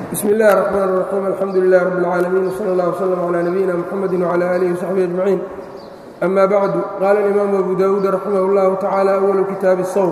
bsmi اllahi الرحmn الرaxيim alxamdu lilah rab اlcaalamiin wslى اllah wslm عlى nabiyina mxamedi wعlى alihi وsaxbihi aجmaciin ama bacdu qaala اlimaamu abu dawuud raximah اllahu tacaala awalu kitaabi الsowm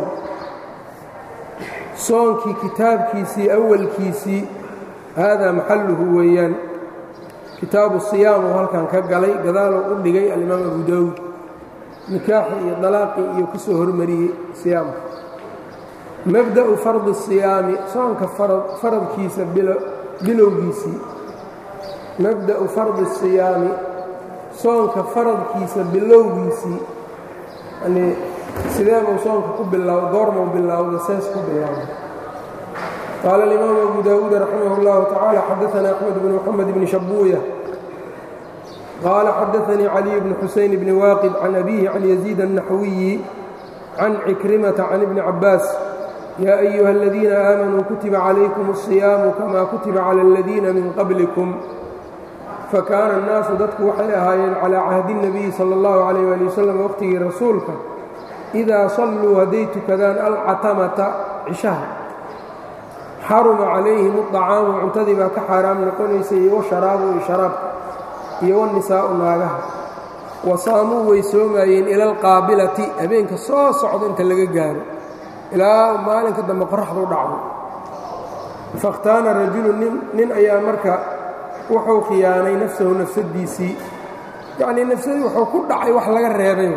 soonkii kitaabkiisii awalkiisii haadaa maxaluhu weeyaan kitaabu siyaam oo halkan ka galay gadaaloo u dhigay alimaam abu dawuud nikaaxi iyo dalaaqii iyo ku soo hormariyey siyaamka mabda'u fardi الsiyaami soonka faradkiisa bilowgiisii mabda'u fardi الsiyaami soonka faradkiisa bilowgiisii yani sideebuu soonka ku bilaw goormuu bilowda sees ku bilowda qaala اlimaamu abu dawuud raximah اllahu tacaala xadaثana axmed bn mxamed bni shabuuya qaala xadaثanii caliy bni xuseyn bni waaqid can abihi can yaziid الnaxwiyi can cikrimata can ibni cabaas yaa ayuha aladiina aamanuu kutiba calaykum الصiyaamu kama kutiba cala aladiina min qablikum fakaana annaasu dadku waxay ahaayeen calaa cahdi الnabiyi salى اllahu calayh ali wasalam waqhtigii rasuulka idaa salluu hadday tukadaan alcatamata cishaha xaruma calayhim الطacaamu cuntadii baa ka xaaraam noqonaysay iyo washaraabu iyo sharaabka iyo wanisaa'u naagaha wa saamuu way soomaayeen ila alqaabilati habeenka soo socdo inta laga gaaro ilaa maalinka dambe qoraxdu dhacdo fakhtaana rajulu nin ayaa marka wuxuu khiyaanay nafsahu nafsadiisii yacnii nafsadii wuxuu ku dhacay wax laga reebay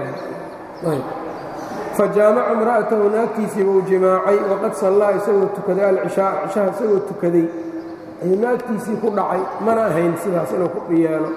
fa jaamaca imra'atahu naagtiisiiba uu jimaacay waqad sallaa isagoo tukaday alcishaa cishaha isagoo tukaday ayuu naagtiisii ku dhacay mana ahayn sidaas inuu ku yeelo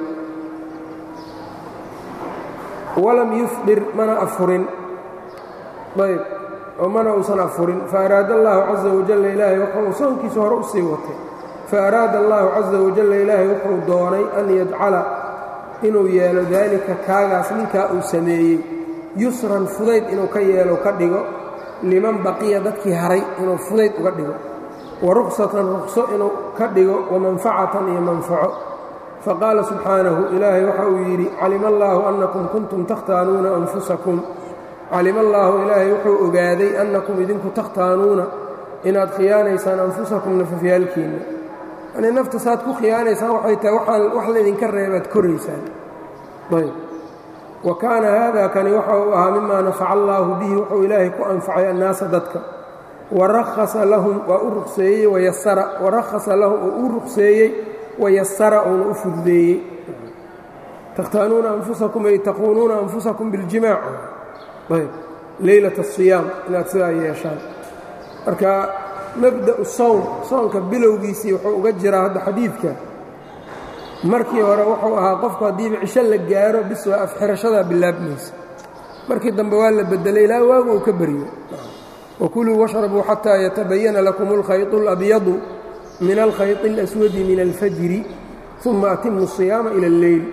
walam yufdir mana afurin ayb oo mana uusan afurin faaraada allaahu caza wajalla ilaahay wuxuu soonkiisa hore u sii watay faaraada allaahu caza wajalla ilaahay wuxuu doonay an yajcala inuu yeelo daalika kaagaas ninkaa uu sameeyey yusran fudayd inuu ka yeelo ka dhigo liman baqiya dadkii haray inuu fudayd uga dhigo wa ruksatan rukso inuu ka dhigo wa manfacatan iyo manfaco faqaala subxaanahu ilaahay waxa uu yidhi calima allaahu annakum kuntum takhtaanuuna anfusakum calima allaahu ilaahay wuxuu ogaaday annakum idinku takhtaanuuna inaad khiyaanaysaan anfusakum nafafyaalkiinna yanii nafta saad ku khiyaanaysaan waxay tahay waxaan wax laydinka reebaad koraysaan ayb wa kaana haada kani waxa uu ahaa mimaa nafaca allaahu bihi wuxuu ilaahay ku anfacay annaasa dadka warahasa lahum waa u ruqseeyey wayasara warahasa lahum oo u ruqseeyey wayasara uuna u fududeeyey takhtaanuuna anfusakum ay taquunuuna anfusakum biاljimaac ayb leylat الصiyaam inaad sidaa yeeshaan marka mabda'u sowm soonka bilowgiisii wuxuu uga jiraa hadda xadiidka markii hore wuxuu ahaa qofku haddiiba cisho la gaaro bis waa afxirashadaa bilaabmaysa markii dambe waa la bedelay ilaa waagu uu ka baryo wakuluu washrabuu xataa yatabayana lakum اlkhayط اlabyadu min alkhayط اlaswadi min alfajri uma atimu الصiyaama ilى اlleyl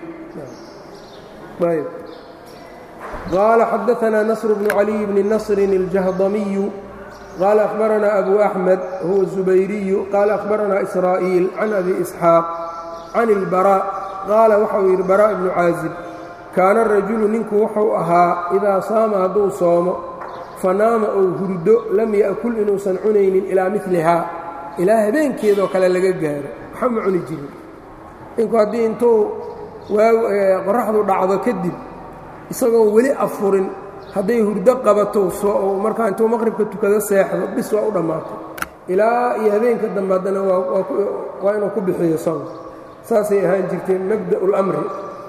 ayb qال xdثna نصر بن علي بن نصر الجهضمي qال أخبرنا أبو أحمد هو الزبيري qال أخبرنا إسرائيل عن أبي إسحاaq عن البراء qاala waxau yidhi براء بن cاaزب kaana الرaجuل ninku wuxuu ahaa إidaa saama hadduu soomo fanaama ou hurdo lam yأkul inuusan cunaynin ilىa milihaa ilaa habeenkeedoo kale laga gaaro waxa ma cuni jirin ninku haddii intuu qoraxdu dhacdo kadib isagoon weli afurin hadday hurdo qabato markaa intuu maqribka tukado seexdo bis waa u dhammaatay ilaa iyo habeenka dambe haddana waa inuu ku bixiyo soon saasay ahaan jirteen mabda'u اlamri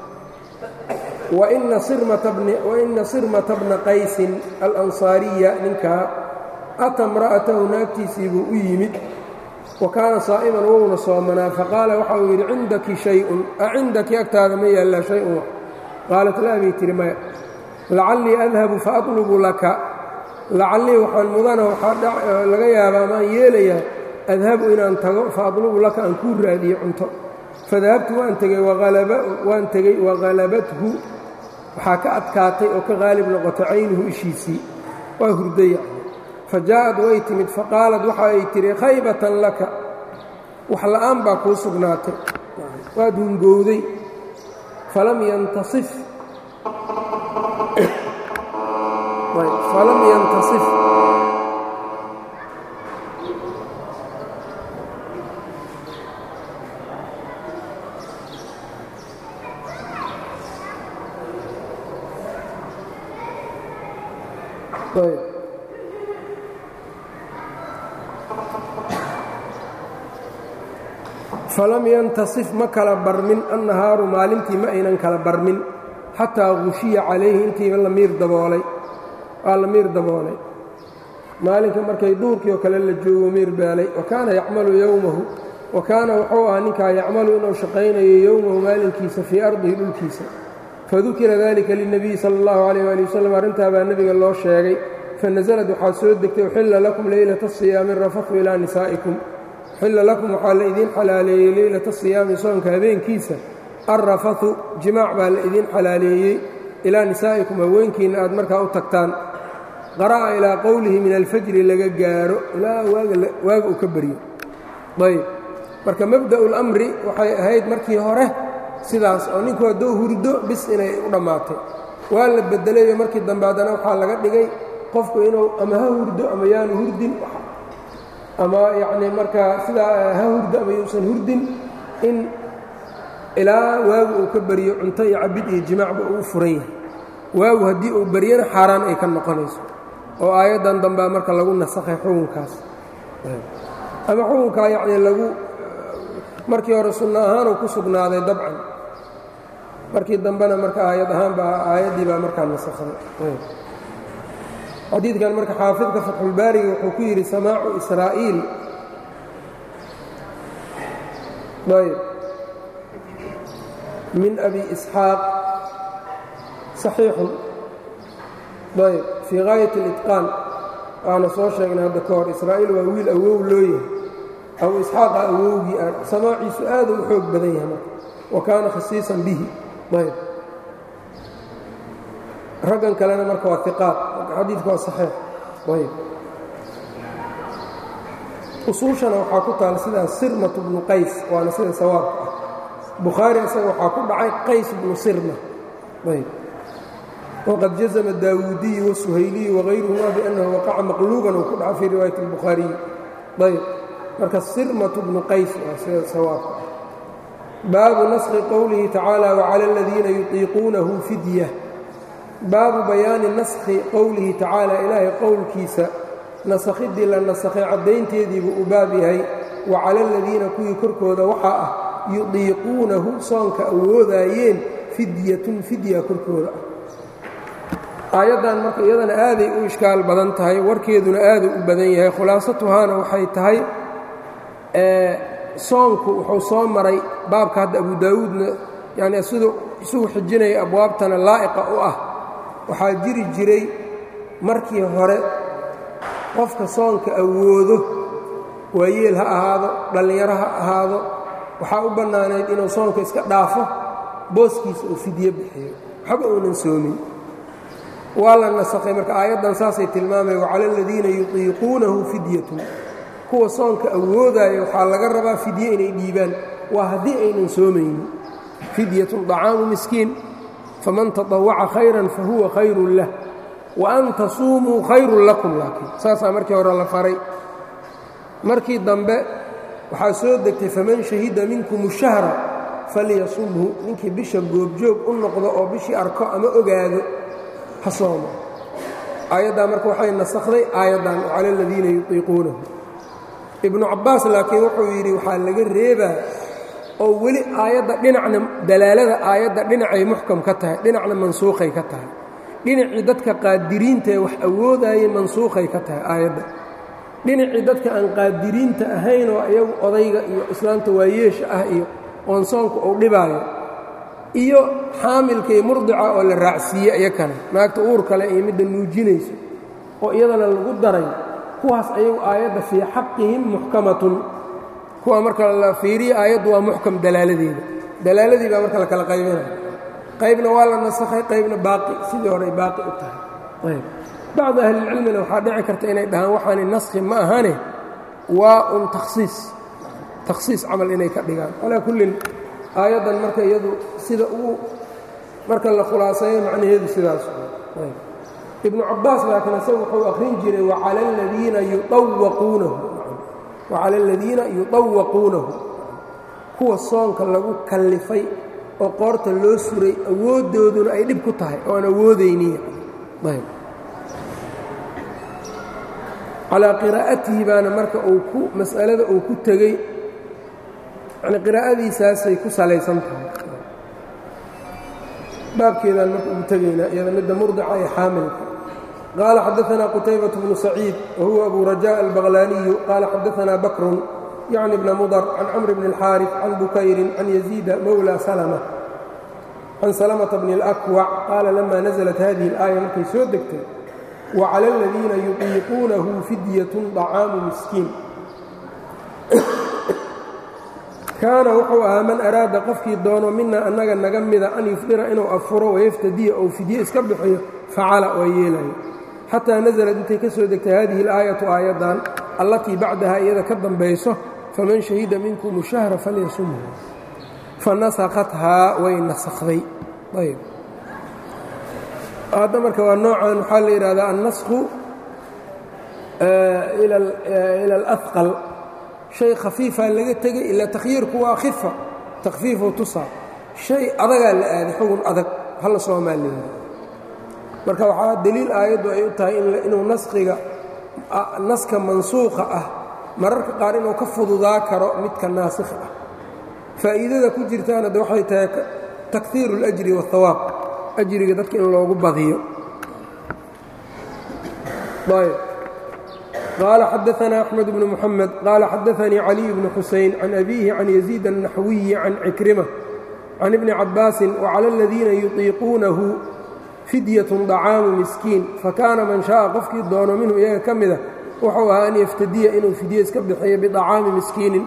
waina sirmata bna qaysin alansaariya ninkaa ata imra'atahu naagtiisii buu u yimid wa kaana saa'iman wouna soomanaa faqaala waxa uu yidhi cindaki shayun a cindaki agtaada ma yaallaa shay-un wax qaalat laa bay tihi maya lacallii adhabu faatlubu laka lacallii waxaan mudana waxaa laga yaabaa maan yeelayaa adhabu inaan tago faatlubu laka aan kuu raadiyo cunto fadahabtu waan tegey waan tegey wahalabathu waxaa ka adkaatay oo ka qaalib noqotay caynuhu ishiisii waa hurdaya fa jaa'ad way timid faqaalad waxa ay tihi khaybatan laka wax la'aan baa kuu sugnaatay waad hungowday falam yantasif falam yantasif falam yantasif ma kala barmin annahaaru maalintii ma aynan kala barmin xataa gushiya calayhi intiiba la miir daboolay waa la miir daboolay maalinka markay duurkii oo kale la joogo miir beelay wa kaana yacmalu yowmahu wa kaana wuxuu ahaa ninkaa yacmalu inuu shaqaynayo yowmahu maalinkiisa fii ardihi dhulkiisa fadukira dalika lilnabiyi sala allahu calayh waali wasalam arrintaa baa nebiga loo sheegay fanasalad waxaa soo degtay uxilla lakum leylata asiyaami rafafu ilaa nisaa'ikum uxilla lakum waxaa la idiin xalaaleeyey leylata siyaami soonka habeenkiisa alrafathu jimaac baa la idiin xalaaleeyey ilaa nisaa'ikum haweenkiinna aad markaa u tagtaan qara'a ilaa qowlihi min alfajri laga gaaro ilaa waaga uu ka baryo ayb marka mabda'u اlamri waxay ahayd markii hore sidaas oo ninku hadduu hurdo bis inay u dhammaatay waa la bedelayo markii dambe haddana waxaa laga dhigay qofku inuu ama ha hurdo ama yaanu hurdin ama yacnii markaa sidaa ha hurdo ama yuusan hurdin in ilaa waagu uu ka baryo cunto iyo cabid iyo jimaacba uu u furan yahay waagu haddii uu baryana xaaraan ay ka noqonayso oo aayaddan dambea marka lagu nasakhay xukunkaas ama xukunkaa yacnii lagu markii hore sunno ahaanuu ku sugnaaday dabcan markii dambena marka aayad ahaan baa aayaddii baa markaa nasakhay xadiidkan marka xaafidka fatxulbaariga wuxuu ku yidhi samaacu israa'iil ayb min abi isxaaq saxiixun ayb fii gaayat اlitqaan waana soo sheegnay hadda ka hor israa'iil waa wiil awow loo yahay abu isxaaqa awowgii ah samaaciisu aaduu u xoog badan yahay marka wa kaana khasiisan bihi ayb raggan kalena marka waa iqaad marka xadiidka waa saxiix ayb usuushana waxaa ku taal sidaas sirmat bnu qays waana sida sawaabka ah bukhaari isaga waxaa ku dhacay qays bnu sirma ayb wqad jazma daawuudiyu wasuhayliyu wغayruhuma biأnnahu waqaca maqluuban uu ku dhaca fii riwaayat اlbukhaariyi ayb marka sirmatu bnu qays waa sida sawaabka ah baabu naskhi qowlihi tacaala wclى اladiina yuطiiquunahu fidya baabu bayaani naskhi qowlihi tacaala ilaahay qowlkiisa nasakhidii la nasakhay caddaynteediibuu u baab yahay wacala aladiina kuwii korkooda waxaa ah yudiiquunahu soonka awoodaayeen fidyatun fidya korkooda ah aayaddan marka iyadana aaday u ishkaal badan tahay warkeeduna aaduu u badan yahay khulaasatuhaana waxay tahay soonku wuxuu soo maray baabka hadda abu daawuudna yacni siduu isugu xijinaya abwaabtana laa'iqa u ah waxaa jiri jiray markii hore qofka soonka awoodo waayeel ha ahaado dhallinyaro ha ahaado waxaa u bannaanayd inuu soonka iska dhaafo booskiisa uu fidyo bixiyo waxba uunan soomin waa la nasakhay marka aayaddan saasay tilmaamaya wacala aladiina yutiiquunahu fidyatun kuwa soonka awoodaya waxaa laga rabaa fidye inay dhiibaan waa haddii aynan soomaynin fidyatun طacaamu miskiin faman taطawaca khayran fahuwa khayrun lah wa an tasuumuu khayrun lakum laakiin saasaa markii hore la faray markii dambe waxaa soo degtay faman shahida minkum shahra falyasumhu ninkii bisha goobjoog u noqdo oo bishii arko ama ogaado ha soomo aayaddaa marka waxay nasakhday aayaddan cala aladiina yutiiquunahu ibnu cabbaas laakiin wuxuu yidhi waxaa laga reebaa oo weli aayadda dhinacna dalaalada aayadda dhinacay muxkam ka tahay dhinacna mansuukhay ka tahay dhinacii dadka qaadiriinta ee wax awoodaayay mansuukhay ka tahay aayadda dhinacii dadka aan qaadiriinta ahayn oo iyagu odayga iyo islaamta waayeesha ah iyo oon soonku uu dhibaayo iyo xaamilka iyo murdica oo la raacsiiye iyakana naagta uur kale iyo midda nuujinayso oo iyadana lagu daray kuwaas ayagu aayadda fii xaqihim muxkamatun kuwa marka la fiiriya aayaddu waa muxkam dalaaladeeda dalaaladii baa marka la kala qaybinaya qaybna waa la nasakhay qaybna baaqi sidii horey baaqi u tahay ayb bacdu ahlilcilmina waxaa dhici karta inay dhahaan waxaani naskhi ma ahane waa un takhsiis takhsiis camal inay ka dhigaan calaa kullin aayaddan marka iyadu sida uu marka la khulaaseeyo macnaheedu sidaas ibnu cabbaas laakiin isaga wuxuu akhrin jiray wacala aladiina yuawaquunahu wacala aladiina yuطawaquunahu kuwa soonka lagu kallifay oo qoorta loo suray awooddooduna ay dhib ku tahay oo aan awoodayniy calaa qiraa'atihi baana marka uu ku mas'alada uu ku tegey yani qiraa'adiisaasay ku salaysan tahay baabkeedaan marka ugu tegaynaa iyada midda murdica ee xaamilka qaala xadaثna qutaybaة bnu saciid wahuwa abu rajاء albaqlaaniyu qaala xadaثna bakrun yacni bna mudr can camr bn اlxaariث can bukayrin can yaziida mowlى salmة can salmةa bni اlأkwac qaala lama naزlat hadihi اlaaya markay soo degtay waclى اladiina yuطiiquunahu fidyaة طacaamu miskiin kaana wuxuu ahaa man araada qofkii doono mina annaga naga mida an yufdira inuu afuro wayaftadiya ou fidye iska bixiyo facala waa yeelaya xataa nasalad intay ka soo degtay hadihi اlaayatu aayaddan allatii bacdaha iyada ka dambayso faman shahida minkum shahra falyasumhu fanasakhathaa way nasakday ayb hadda marka waa noocan waxaa la yidhahdaa annasku ila اlأhqal shay khafiifaa laga tegay ilaa takhyiirku waa khifa takhfiifuu tusaa shay adagaa la aaday xugun adag hala soomaaliya marka waxaa deliil aayaddu ay u tahay inuu naskiga naska mansuuqa ah mararka qaar inuu ka fududaa karo midka naasikha ah faa'iidada ku jirtaana de waxay tahay takhiiru اlajri waاhawaab ajriga dadka in loogu badiyo ayb qال xadaثna أحmed بن mحamed qala xadaثnii عaliي بن xuseyn can أbihi can يزيid النaxwiyi can cikrimة can ibni cabaasi وclى اladiina yuطiiquunahu fidyaة طacaamu miskiin fakaana man shaءa qofkii doono minhu iyaga ka mida wuxuu ahaa an yaftadiya inuu fidye iska bixiyo biطacaami miskiinin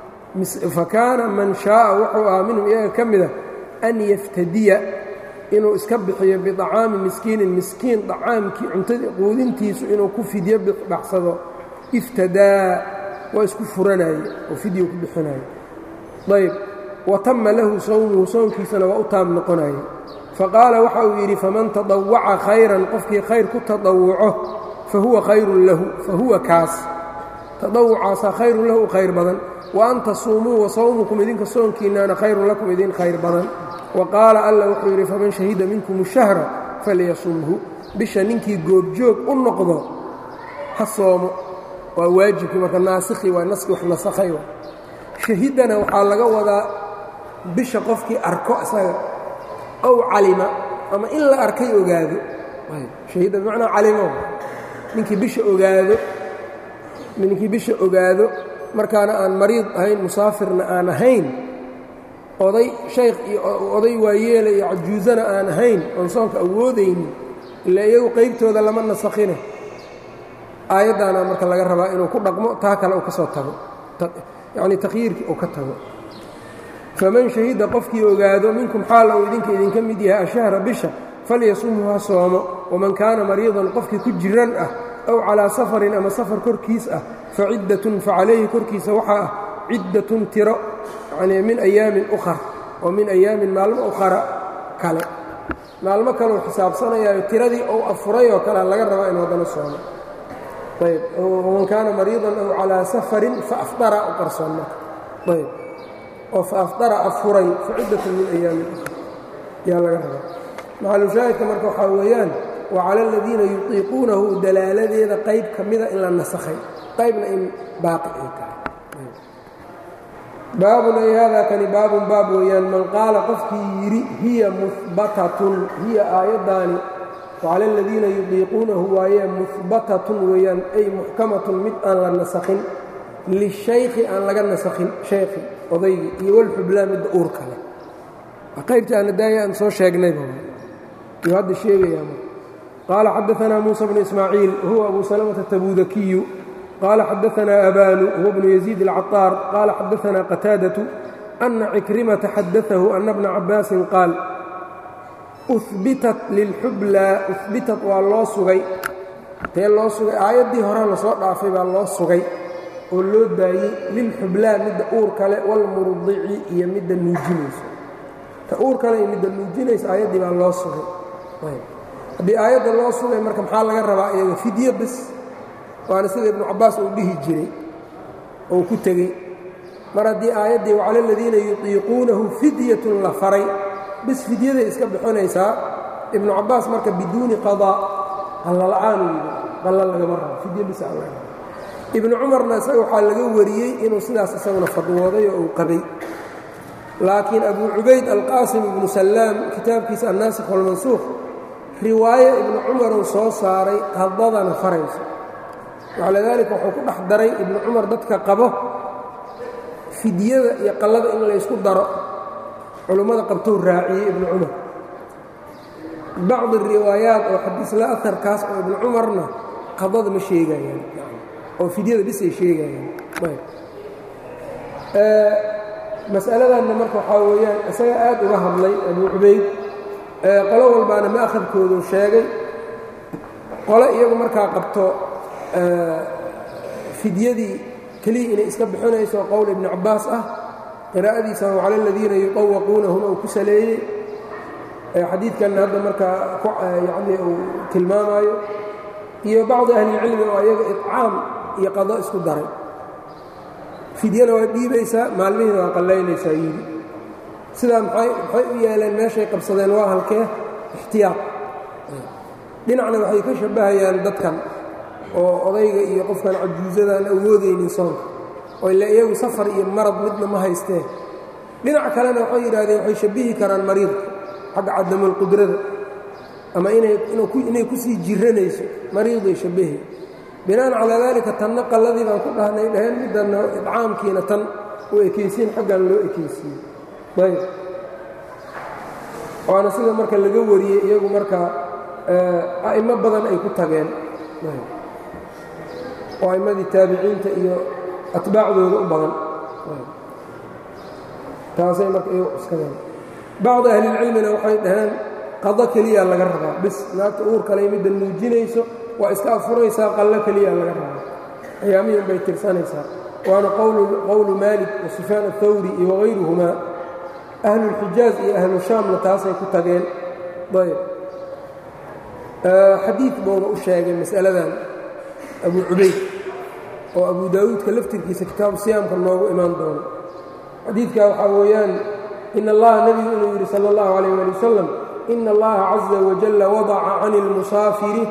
fakaana man shaءa wuxuu ahaa minhu iyaga ka mida an yaftadiya inuu iska bixiyo biطacaami miskiinin miskiin طacaamkii cuntadii quudintiisu inuu ku fidyo baxsado iftadaa waa isku furanaye oo fidyo ku bixinaye ayb watama lahu sawmuhu sownkiisana waa u taam noqonaye faqaala waxa uu yidhi faman taطawaca khayran qofkii khayr ku taطawuco fahuwa khayrun lahu fahuwa kaas taطawucaasaa khayrun lahu khayr badan wa an tasuumuu wa sawmukum idinka soonkiinaana khayrun lakum idin khayr badan waqaala alla wuxuu yidhi faman shahida minkum shahra falyasumhu bisha ninkii goobjoog u noqdo ha soomo waa waajibkii marka naasikhi waa naski wax nasakhay shahidana waxaa laga wadaa bisha qofkii arko isaga ow calima ama in la arkay ogaado shahida bimacnaa calimo ninkii bisha ogaado ninkii bisha ogaado markaana aan mariid ahayn musaafirna aan ahayn oday shaykh iyo oday waayeela iyo cajuusana aan ahayn oon soonka awoodaynin ilaa iyagu qaybtooda lama nasakhine aayaddaana marka laga rabaa inuu ku dhaqmo taa kale uu ka soo tago yacnii takhyiirkii uu ka tago faman shahida qofkii ogaado minkum xaala uu idinka idinka mid yahay ashahra bisha falyasumhu ha soomo waman kaana mariidan qofkii ku jiran ah aw calaa safarin ama safar korkiis ah fa ciddatun fa calayhi korkiisa waxaa ah ciddatun tiro yacnii min ayaamin ukhar oo min ayaamin maalmo ukhara kale maalmo kaleu xisaabsanayaayo tiradii ou afuray oo kalea laga rabaa inu haddana soomo ayb waman kaana mariidan aw calaa safarin faafdara u qarsoon marka ayb oo faafdara afuray fa ciddatun min ayaamin ukhar yaa laga rabaa maxalushaahidka marka waxaa weeyaan wacala aladiina yutiiquunahu dalaaladeeda qayb ka mida in la nasakhay qaybna in baaqi ay tahay baabun ay haadaa kani baabun baab weeyaan man qaala qofkii yidhi hiya muhbatatun hiya aayaddaani wacala aladiina yudiiquunahu waayee muhbatatun weeyaan ay muxkamatun mid aan la nasakhin lishaykhi aan laga nasakhin shaykhi odaygii iyo walxublaa midda uur kale qaybtii aan daaya aan soo sheegnayba yuu hadda sheegayaa qaala xadaanaa muusa bnu ismaaciil wahuwa abu salamata tabuudakiyu qال xadaثna abanu huwa bnu يزيid الcaطاar qala xadaثna qataadaة أna cikrimaةa xadaثahu أna bna cabaasin qaal bitat lilxublaa uhbitat waa loo sugay tee loo sugay aayaddii hore lasoo dhaafay baa loo sugay oo loo daayey lilxublaa midda uur kale wاlmurdici iyo midda nuujinayso ta uur kale iyo midda nuujinayso aayaddii baa loo sugay haddii aayadda loo sugay marka maxaa laga rabaa iyaga fidyo bes waana sida ibnu cabbaas uu dhihi jiray oo ku tegey mar haddii aayaddii wacala aladiina yutiiquunahu fidyatun la faray bis fidyaday iska bixinaysaa ibnu cabbaas marka biduuni qadaa qallala'aanuu yidhi qalla lagama rabo fidyo bis aan laga rabo ibnu cumarna isaga waxaa laga wariyey inuu sidaas isaguna fadwooday oo uu qabay laakiin abu cubayd alqaasim ibnu sallaam kitaabkiisa annaasikh walmansuuq riwaayo ibnu cumar uu soo saaray qadadana farayso wacalidaalika wuxuu ku dhex daray ibnu cumar dadka qabo fidyada iyo qallada in laysku daro culummada qabtou raaciyey ibnu cumar bacdi riwaayaat oo xadiisla aharkaas oo ibnu cumarna qadada ma sheegayaan oo fidyada bis ay sheegayaan mas'aladanna marka waxaa weeyaan isaga aad uga hadlay abu cubayd qolo walbaana ma'khadkoodu sheegay qole iyagu markaa qabto fidyadii keliya inay iska bixinayso qowl ibnu cabbaas ah qiraa'adiisa cala aladiina yuqawaquunahum uu ku saleeyey xadiidkanna hadda markaa yani uu tilmaamaayo iyo bacdi ahlilcilmi oo ayaga icaam iyo qado isku daray fidyana waa dhiibaysaa maalmihiina waa qallaynaysaa yidhi sidaa maxay u yeeleen meeshay qabsadeen waa halkee ixtiyaaq dhinacna waxay ka shabbahayaan dadkan oo odayga iyo qofkan cajuusadaan awoodaynin soonka oo ila iyagu safar iyo marad midna ma haysteen dhinac kalena waxay yidhahdeen waxay shabbihi karaan mariidka xagga cadamulqudrada ama inay ku sii jiranayso mariiday shabbahi binaan calaa daalika tanna qalladii baan ku dhahnay dhaheen middanna idcaamkiina tan u ekaysiin xaggan loo ekaysiiye ayb waana sida marka laga wariyey iyagu marka a'imo badan ay ku tageen oo a'immadii taabiciinta iyo atbaacdooda u badan taasay marka iyagu cuskadeen bacdi ahlilcilmina waxay dhaheen qado keliya laga rabaa bis naagta uur kale midda nuujinayso waa iska afuraysaa qallo keliya laga rabaa ayaamihin bay tirsanaysaa waana qowlu maalik wa sufyaan athawri iyo wagayruhumaa ahlulxijaaz iyo ahlu shaamna taasay ku tageen ayb xadiid buuna u sheegay mas'aladan abu cubayd oo abu daawuudka laftirkiisa kitaabu siyaamka noogu imaan doono xadiidkaa waxaa weeyaan in allaha nebigu inuu yidhi sala اllahu calayh ali wasalam ina allaha caza wajalla wadaca can اlmusaafiri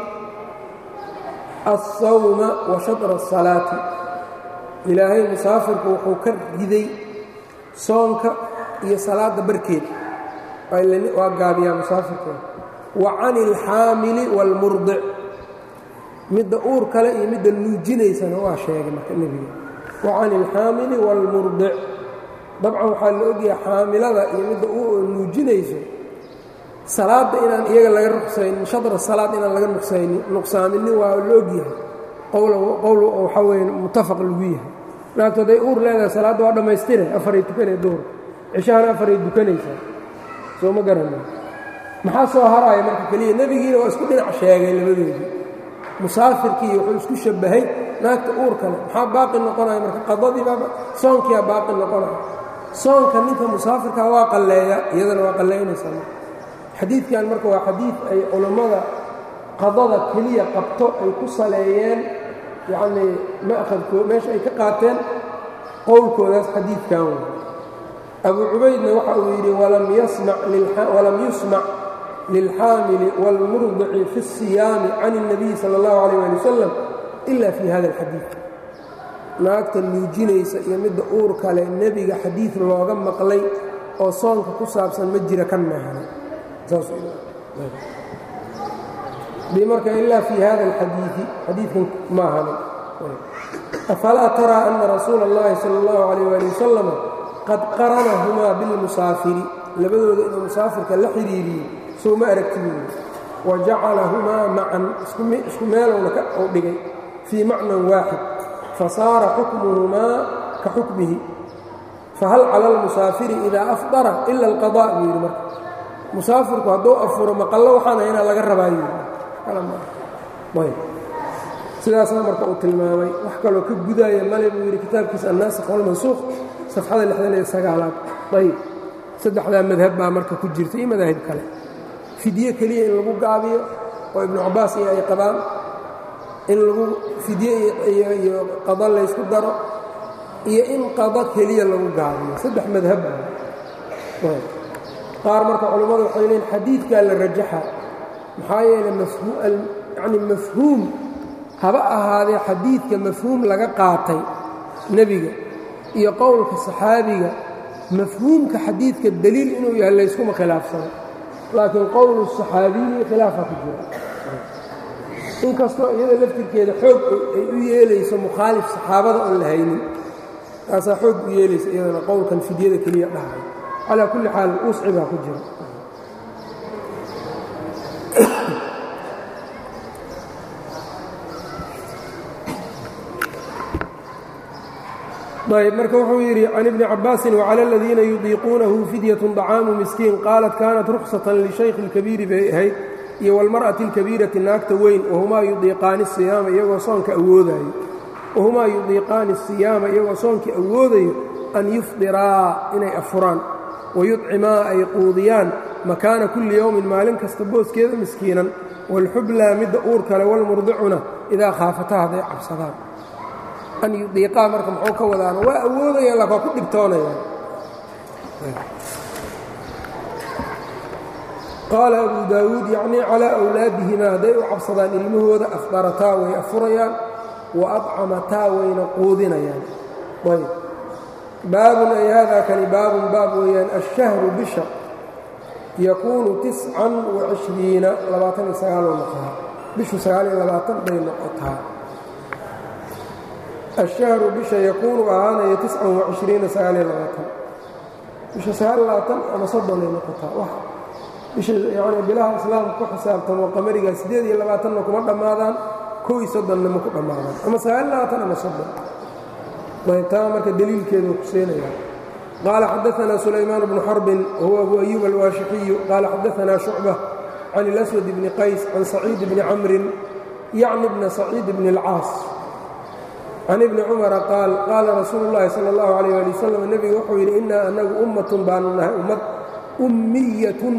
alsawma wa shatra الsalaati ilaahay musaafirku wuxuu ka riday soonka iyo salaadda barkeed waa gaabiyaa musaafirkeeda wa can اlxaamili wاlmurdic midda uur kale iyo midda nuujinaysana waa sheegay marka nebiga wa can اlxaamili wاlmurdic dabcan waxaa la ogyahay xaamilada iyo midda nuujinayso salaadda inaan iyaga laga nuqsaynin shadra salaad inaan laga nuqsaynin nuqsaaminin waa la ogyahay qowl waxaa weye muttafaq lagu yahay naagto hadday uur leedahay salaadda waa dhammaystire afaray tukanay duhur cishahana afaray dukanaysaa soo ma garana maxaa soo haraaya marka keliya nebigiina waa isku dhinac sheegay labadoodii musaafirkii wuxuu isku shabbahay naagta uur kale maxaa baaqi noqonaya marka qadadiibaaba soonkiyaa baaqi noqonaya soonka ninka musaafirka waa qalleeya iyadana waa qallaynaysaa xadiidkan marka waa xadiid ay culammada qadada keliya qabto ay ku saleeyeen yacnii ma'khadkoo meesha ay ka qaateen qowlkoodaas xadiidkan wey abu cubaydna waxa uu yidhi walam yusmac lilxaamili wاlmurdici fi الsiyaami can الnabiyi salى اllahu عalيه ali wasalam ila fi hada اlxadiid naagta nuujinaysa iyo midda uur kale nebiga xadiid looga maqlay oo soonka ku saabsan ma jira kan maahana bi marka ilaa fii hada alxadiidi xadiidkan ma ahana afalaa taraa ana rasuula اllahi salى اllahu عalيh ali wasalam qad qaranahumaa bilmusaafiri labadooda inuu musaafirka la xidhiiriyey soo ma aragtibuuli wa jacalahumaa macan isku meelowna u dhigay fii macnan waaxid fasaara xukmuhumaa ka xukmihi fahal cala almusaafiri idaa afdara ila alqadaa buu yidhi marka musaafirku hadduu afuro maqallo waxaan haynaa laga rabaayo sidaasna marka uu tilmaamay wax kaloo ka gudaaya male buu yidhi kitaabkiisa annaasikh walmansuuq safxada lixdan iyo sagaalaad ayb saddexdaa madhab baa marka ku jirta iyo madaahib kale fidye keliya in lagu gaabiyo oo ibnu cabbaas iyo ay qabaan in lagu fidye iyo qado laysku daro iyo in qado keliya lagu gaabiyo saddex madhab qaar marka culammadu waxay leeyiin xadiidkaa la rajaxa maxaa yeelay yani mafhuum haba ahaadee xadiidka mafhuum laga qaatay nebiga iyo qowlka saxaabiga mafhuumka xadiidka deliil inuu yahay layskuma khilaafsano laakiin qowlu saxaabiyi khilaafa ku jira inkastoo iyada laftirkeeda xoog ay u yeelayso mukhaalif saxaabada oon la haynin taasaa xoog u yeelaysa iyadana qowlkan fidyada keliya dhahay calaa kulli xaal wusci baa ku jira ayb marka wuxuu yidhi can ibni cabaasin wclى اladiina yudiiquunahu fidyaة طacaamu miskiin qaalat kanat ruksatan lishaykhi اlkabiiri bay ahayd iyo wاlmarأaةi اlkabiirati naagta weyn wahumaa yudiiqaani الsiyaama iyagoo soonka awoodayo wahumaa yudiiqaani الsiyaama iyagoo soonkii awoodayo an yufdiraa inay afuraan wayudcimaa ay quudiyaan makaana kulli yowmin maalin kasta booskeeda miskiinan wاlxublaa midda uur kale wاlmurdicuna idaa khaafataa hadday cabsadaan an yudiiqaa marka muxuu ka wadaana waa awoodayaan laakin waa ku dhibtoonayaan qaala abu daawuud yacnii calaa awlaadihimaa hadday u cabsadaan ilmahooda afdarataa way afurayaan wa adcamataa wayna quudinayaan ayb baabun ay haadaa kani baabun baab weeyaan ashahru bisha yakuunu tiscan wacishriina labaatan iyo sagaaloo noqotaa bishu sagaal iyo labaatan bay noqotaa الشhهر bisha yakuunu ahaanaya تiسcan وaشhriina sagaaliyo labaatan bisha sagaal labaatan ama soddonay noqotaa bisha yani bilaha islaamka ku xisaabtamo qamariga siddeed iyo labaatanna kuma dhammaadaan kow iyo soddonna ma ku dhammaadaan ama sagaal labaatan ama soddon ayb taa marka deliilkeedu kuseenaya qaala xadaثna سulaymaan بnu xarbin wahuwa abu أyuب الwaashixiyu qaala xadaثna شhucبة can الأswad bni qays can saciid bni camrin yacni bna saciid bni الcaas can ibni cumara qaal qaala rasuulu llaahi sala allahu calayh ali wasalam nebigu wuxuu yidhi innaa annagu ummatun baanu nahay ummad ummiyatun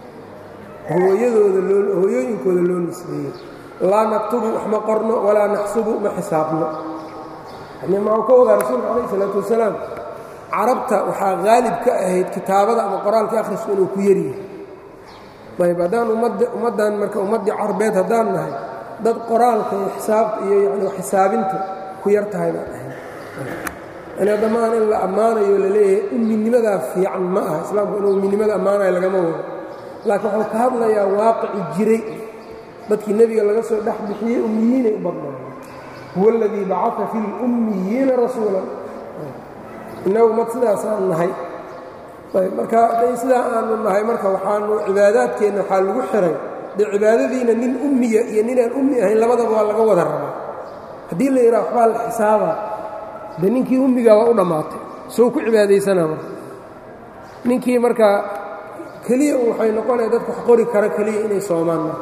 hooyadooda loo hooyooyinkooda loo nisbeeyey laa naktubu wax ma qorno walaa naxsubu ma xisaabno yani maxuu ka wadaa rasuulka calayh isalaatu wasalaam carabta waxaa haalib ka ahayd kitaabada ama qoraalka akhrisku inuu ku yaryahay ayb haddaan ummaddan marka ummaddii carbeed haddaan nahay dad qoraalka iyo xisaabta iyo yani xisaabinta ku yar tahay baan ahay yani dhammaan in la ammaanayo la leeyahay umminimadaa fiican ma aha islaamku inuu umminimada ammaanayo lagama wado laakiin wuxuu ka hadlayaa waaqici jiray dadkii nebiga laga soo dhex bixiyey ummiyiinay u badnaayen huwa aladii bacaa fi lummiyiina rasuulan innagu mad sidaasaan nahay ayb marka day sidaa aanu nahay marka waxaanu cibaadaadkeenna waxaa lagu xiray dee cibaadadiina nin ummiya iyo ninaan ummi ahayn labadaba waa laga wada rabaa haddii la yidhaha waxbaa la xisaabaa dee ninkii ummigaa waa u dhammaatay soo ku cibaadaysanaa marka ninkii markaa keliya waxay noqonaya dadka wax qori kara keliya inay soomaan marka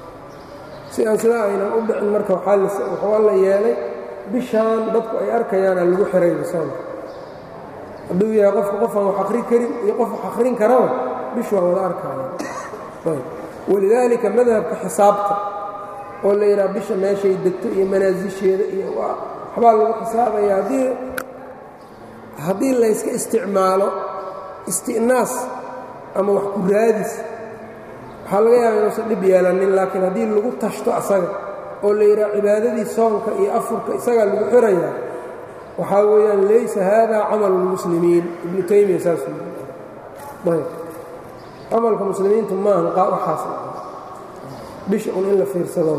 si aan sidaa aynan u dhicin marka waxaa la yeelay bishaan dadku ay arkayaana lagu xirayba soonka hadduu yahay qofka qofaan wax akhrin karin iyo qof wax akhrin karaba bish waa wada arkaya walidaalika madhabka xisaabta oo la yidhaha bisha meeshay degto iyo manaasisheeda iyo waxbaa lagu xisaabaya haddii haddii layska isticmaalo isti'naas ama wax ku raadis waxaa laga yaaba inuusan dhib yeelanin laakiin haddii lagu tashto asaga oo la yidhaha cibaadadii soonka iyo afurka isagaa lagu xirayaa waxaa weeyaan laysa haadaa camalu lmuslimiin ibnu taymiya saasuu yii camalka muslimiintu maaha waxaas bisha un in la fiirsado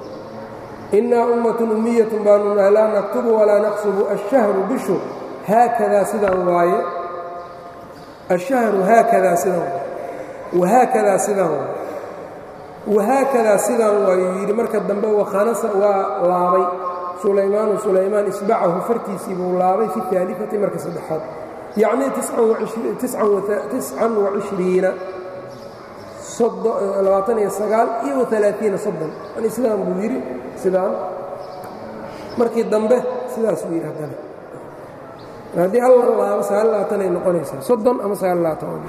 innaa ummatun ummiyatun baanu nahay laa naktubu walaa naqsubu ashahru bishu haakadaa sidaan waaye ashahru haakadaa sidaan waaye wahaakadaa sidaan waaye wahaakadaa sidaan waayuu yidhi marka dambe wakhanasa waa laabay sulaymaanu sulaymaan isbacahu fartiisii buu laabay fi aalifati marka saddexaad yacnii tiscan wacishriina labaatan iyo sagaal iyo waalaaiina soddon yani sidaan buu yidhi sidaan markii dambe sidaasuu yidhi haddana haddii hal laabo sagaal labaatan ay noqonaysaa soddon ama sagaal labaatan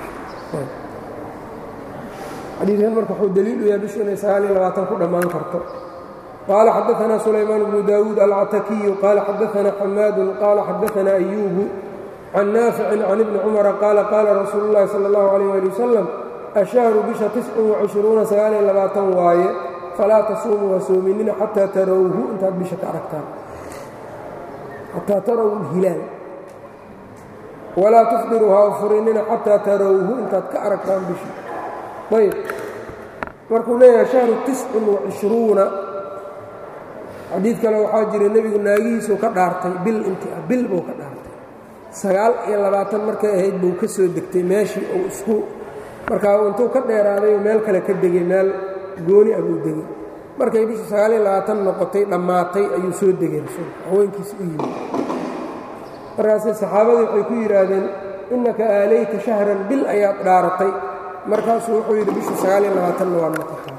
xadiikan marka wuxuu daliil u yahay bishu inay sagaal iyo labaatan ku dhammaan karto qaala xadaثna sulaymaan bnu daawuud alcatakiyu qaala xadaثna xamaadu qaala xadaثna أyuubu can naaficin can ibni cumara qaala qaala rasuulu اllahi salى اllahu عalيh ali wasalam ashahru bisha tiscun وacishruuna sagaaliyo labaatan waaye falaa tasuumuu ha soominina xataa tarawhu intaad bisha ka aragtaan xataa taraw hilaal walaa tufdiruu ha furinina xataa tarawhu intaad ka aragtaan bisha ayb markuu leeyahay shahru tiscin wacishruuna xadiid kale waxaa jira nebigu naagihiisuu ka dhaartay bil inti ah bil buu ka dhaartay sagaal iyo labaatan markay ahayd buu ka soo degtay meeshii uu isku markaa intuu ka dheeraaday meel kale ka degay meel gooni ah buu degay markay bishu sagaal iyo labaatan noqotay dhammaatay ayuu soo degay rasuulka haweenkiisa u yimid markaasay saxaabadii waxay ku yidhaahdeen innaka aalayta shahran bil ayaad dhaaratay markaasuu wuxuu yidhi bishu sagaal iyo labaatanna waad noqotaa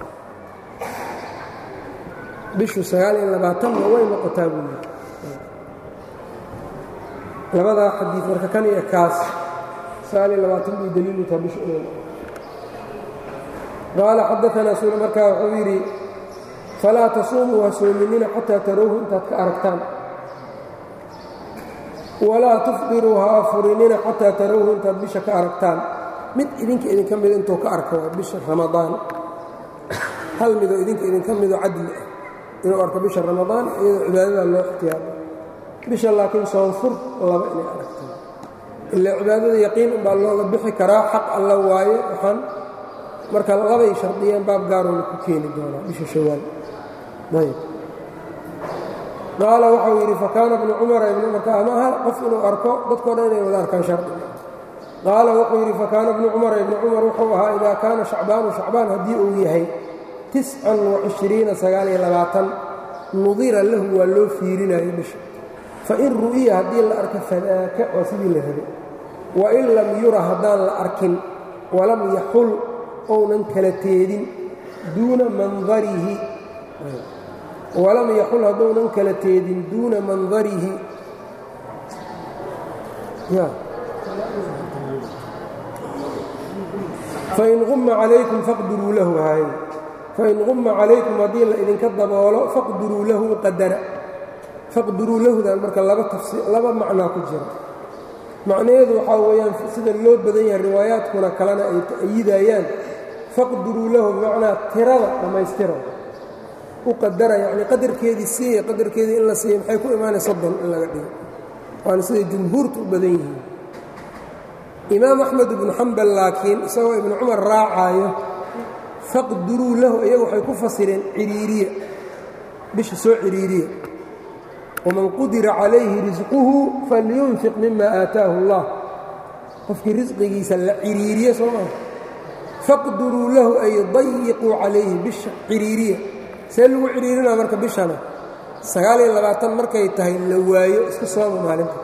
bishu sagaal iyo labaatanna way noqotaa buu yidhi labadaa xadiid marka kan iyo kaas sagaal iyo labaatan bay daliilu taha bishu inay qaala xadaanaa sula markaa wuxuu yidhi falaa tasuumuu ha soominina xataa tarawhu intaad ka aragtaan walaa tufdiruu ha afurinina xataa tarawhu intaad bisha ka aragtaan mid idinka idinka mida intuu ka arka waa bisha ramadaan hal midoo idinka idinka midoo cadli ah inuu arko bisha ramadaan iyadoo cibaadadaa loo ixtiyaaro bisha laakiin soonfur laba inay aragtaan ilaa cibaadada yaqiin unbaa looga bixi karaa xaq alla waaye waxaan marka labay shardiyeen baab gaaroona ku keeni doonaa bisha shawaal ayb qaala waxau yidhi fakaana bnu cumara ibnu marka ama hal qof inuu arko dadkoo dhan inay wada arkaan shardiga qaala wuxuu yidhi fakaana bnu cumara ibnu cumar wuxuu ahaa idaa kaana shacbaanu shacbaan haddii uu yahay tiscan wacishriina sagaaliyo labaatan nudira lahu waa loo fiirinayo bisha fain ru'iya haddii la arko fadaaka waa sidii la rabay wain lam yura haddaan la arkin walam yaxul ounan kala teedin duuna mandarihi walam yaxul haddounan kala teedin duuna mandarihi fain umma calaykum faqdiruu lahu hay fain qumma calaykum haddii la idinka daboolo faqdiruu lahu qadara faqdiruu lahudan marka laba tafsi laba macnaa ku jira macnaheedu waxaa weeyaan sida loo badan yahay riwaayaadkuna kalena ay ta'yidayaan faqdiruu lahu bimacnaa tirada dhammaystira u qadara yacnii qadarkeedii siiya qadarkeedii in la siiya maxay ku imaanay soddon in laga dhigo waana siday jumhuurtu u badan yihiin imaam axmed ibnu xambal laakiin isagoo ibnu cumar raacaayo faqdiruu lahu iyagu waxay ku fasireen ciriiriya bisha soo ciriiriya waman qudira calayhi risquhu falyunfiq mima aataahu اllah qofkii risqigiisa la ciriiriye soo maa faqdiruu lahu ay dayiquu calayhi bisha ciriiriya see lagu ciriirinaa marka bishana sagaaliyo labaatan markay tahay la waayo iska sooma maalinta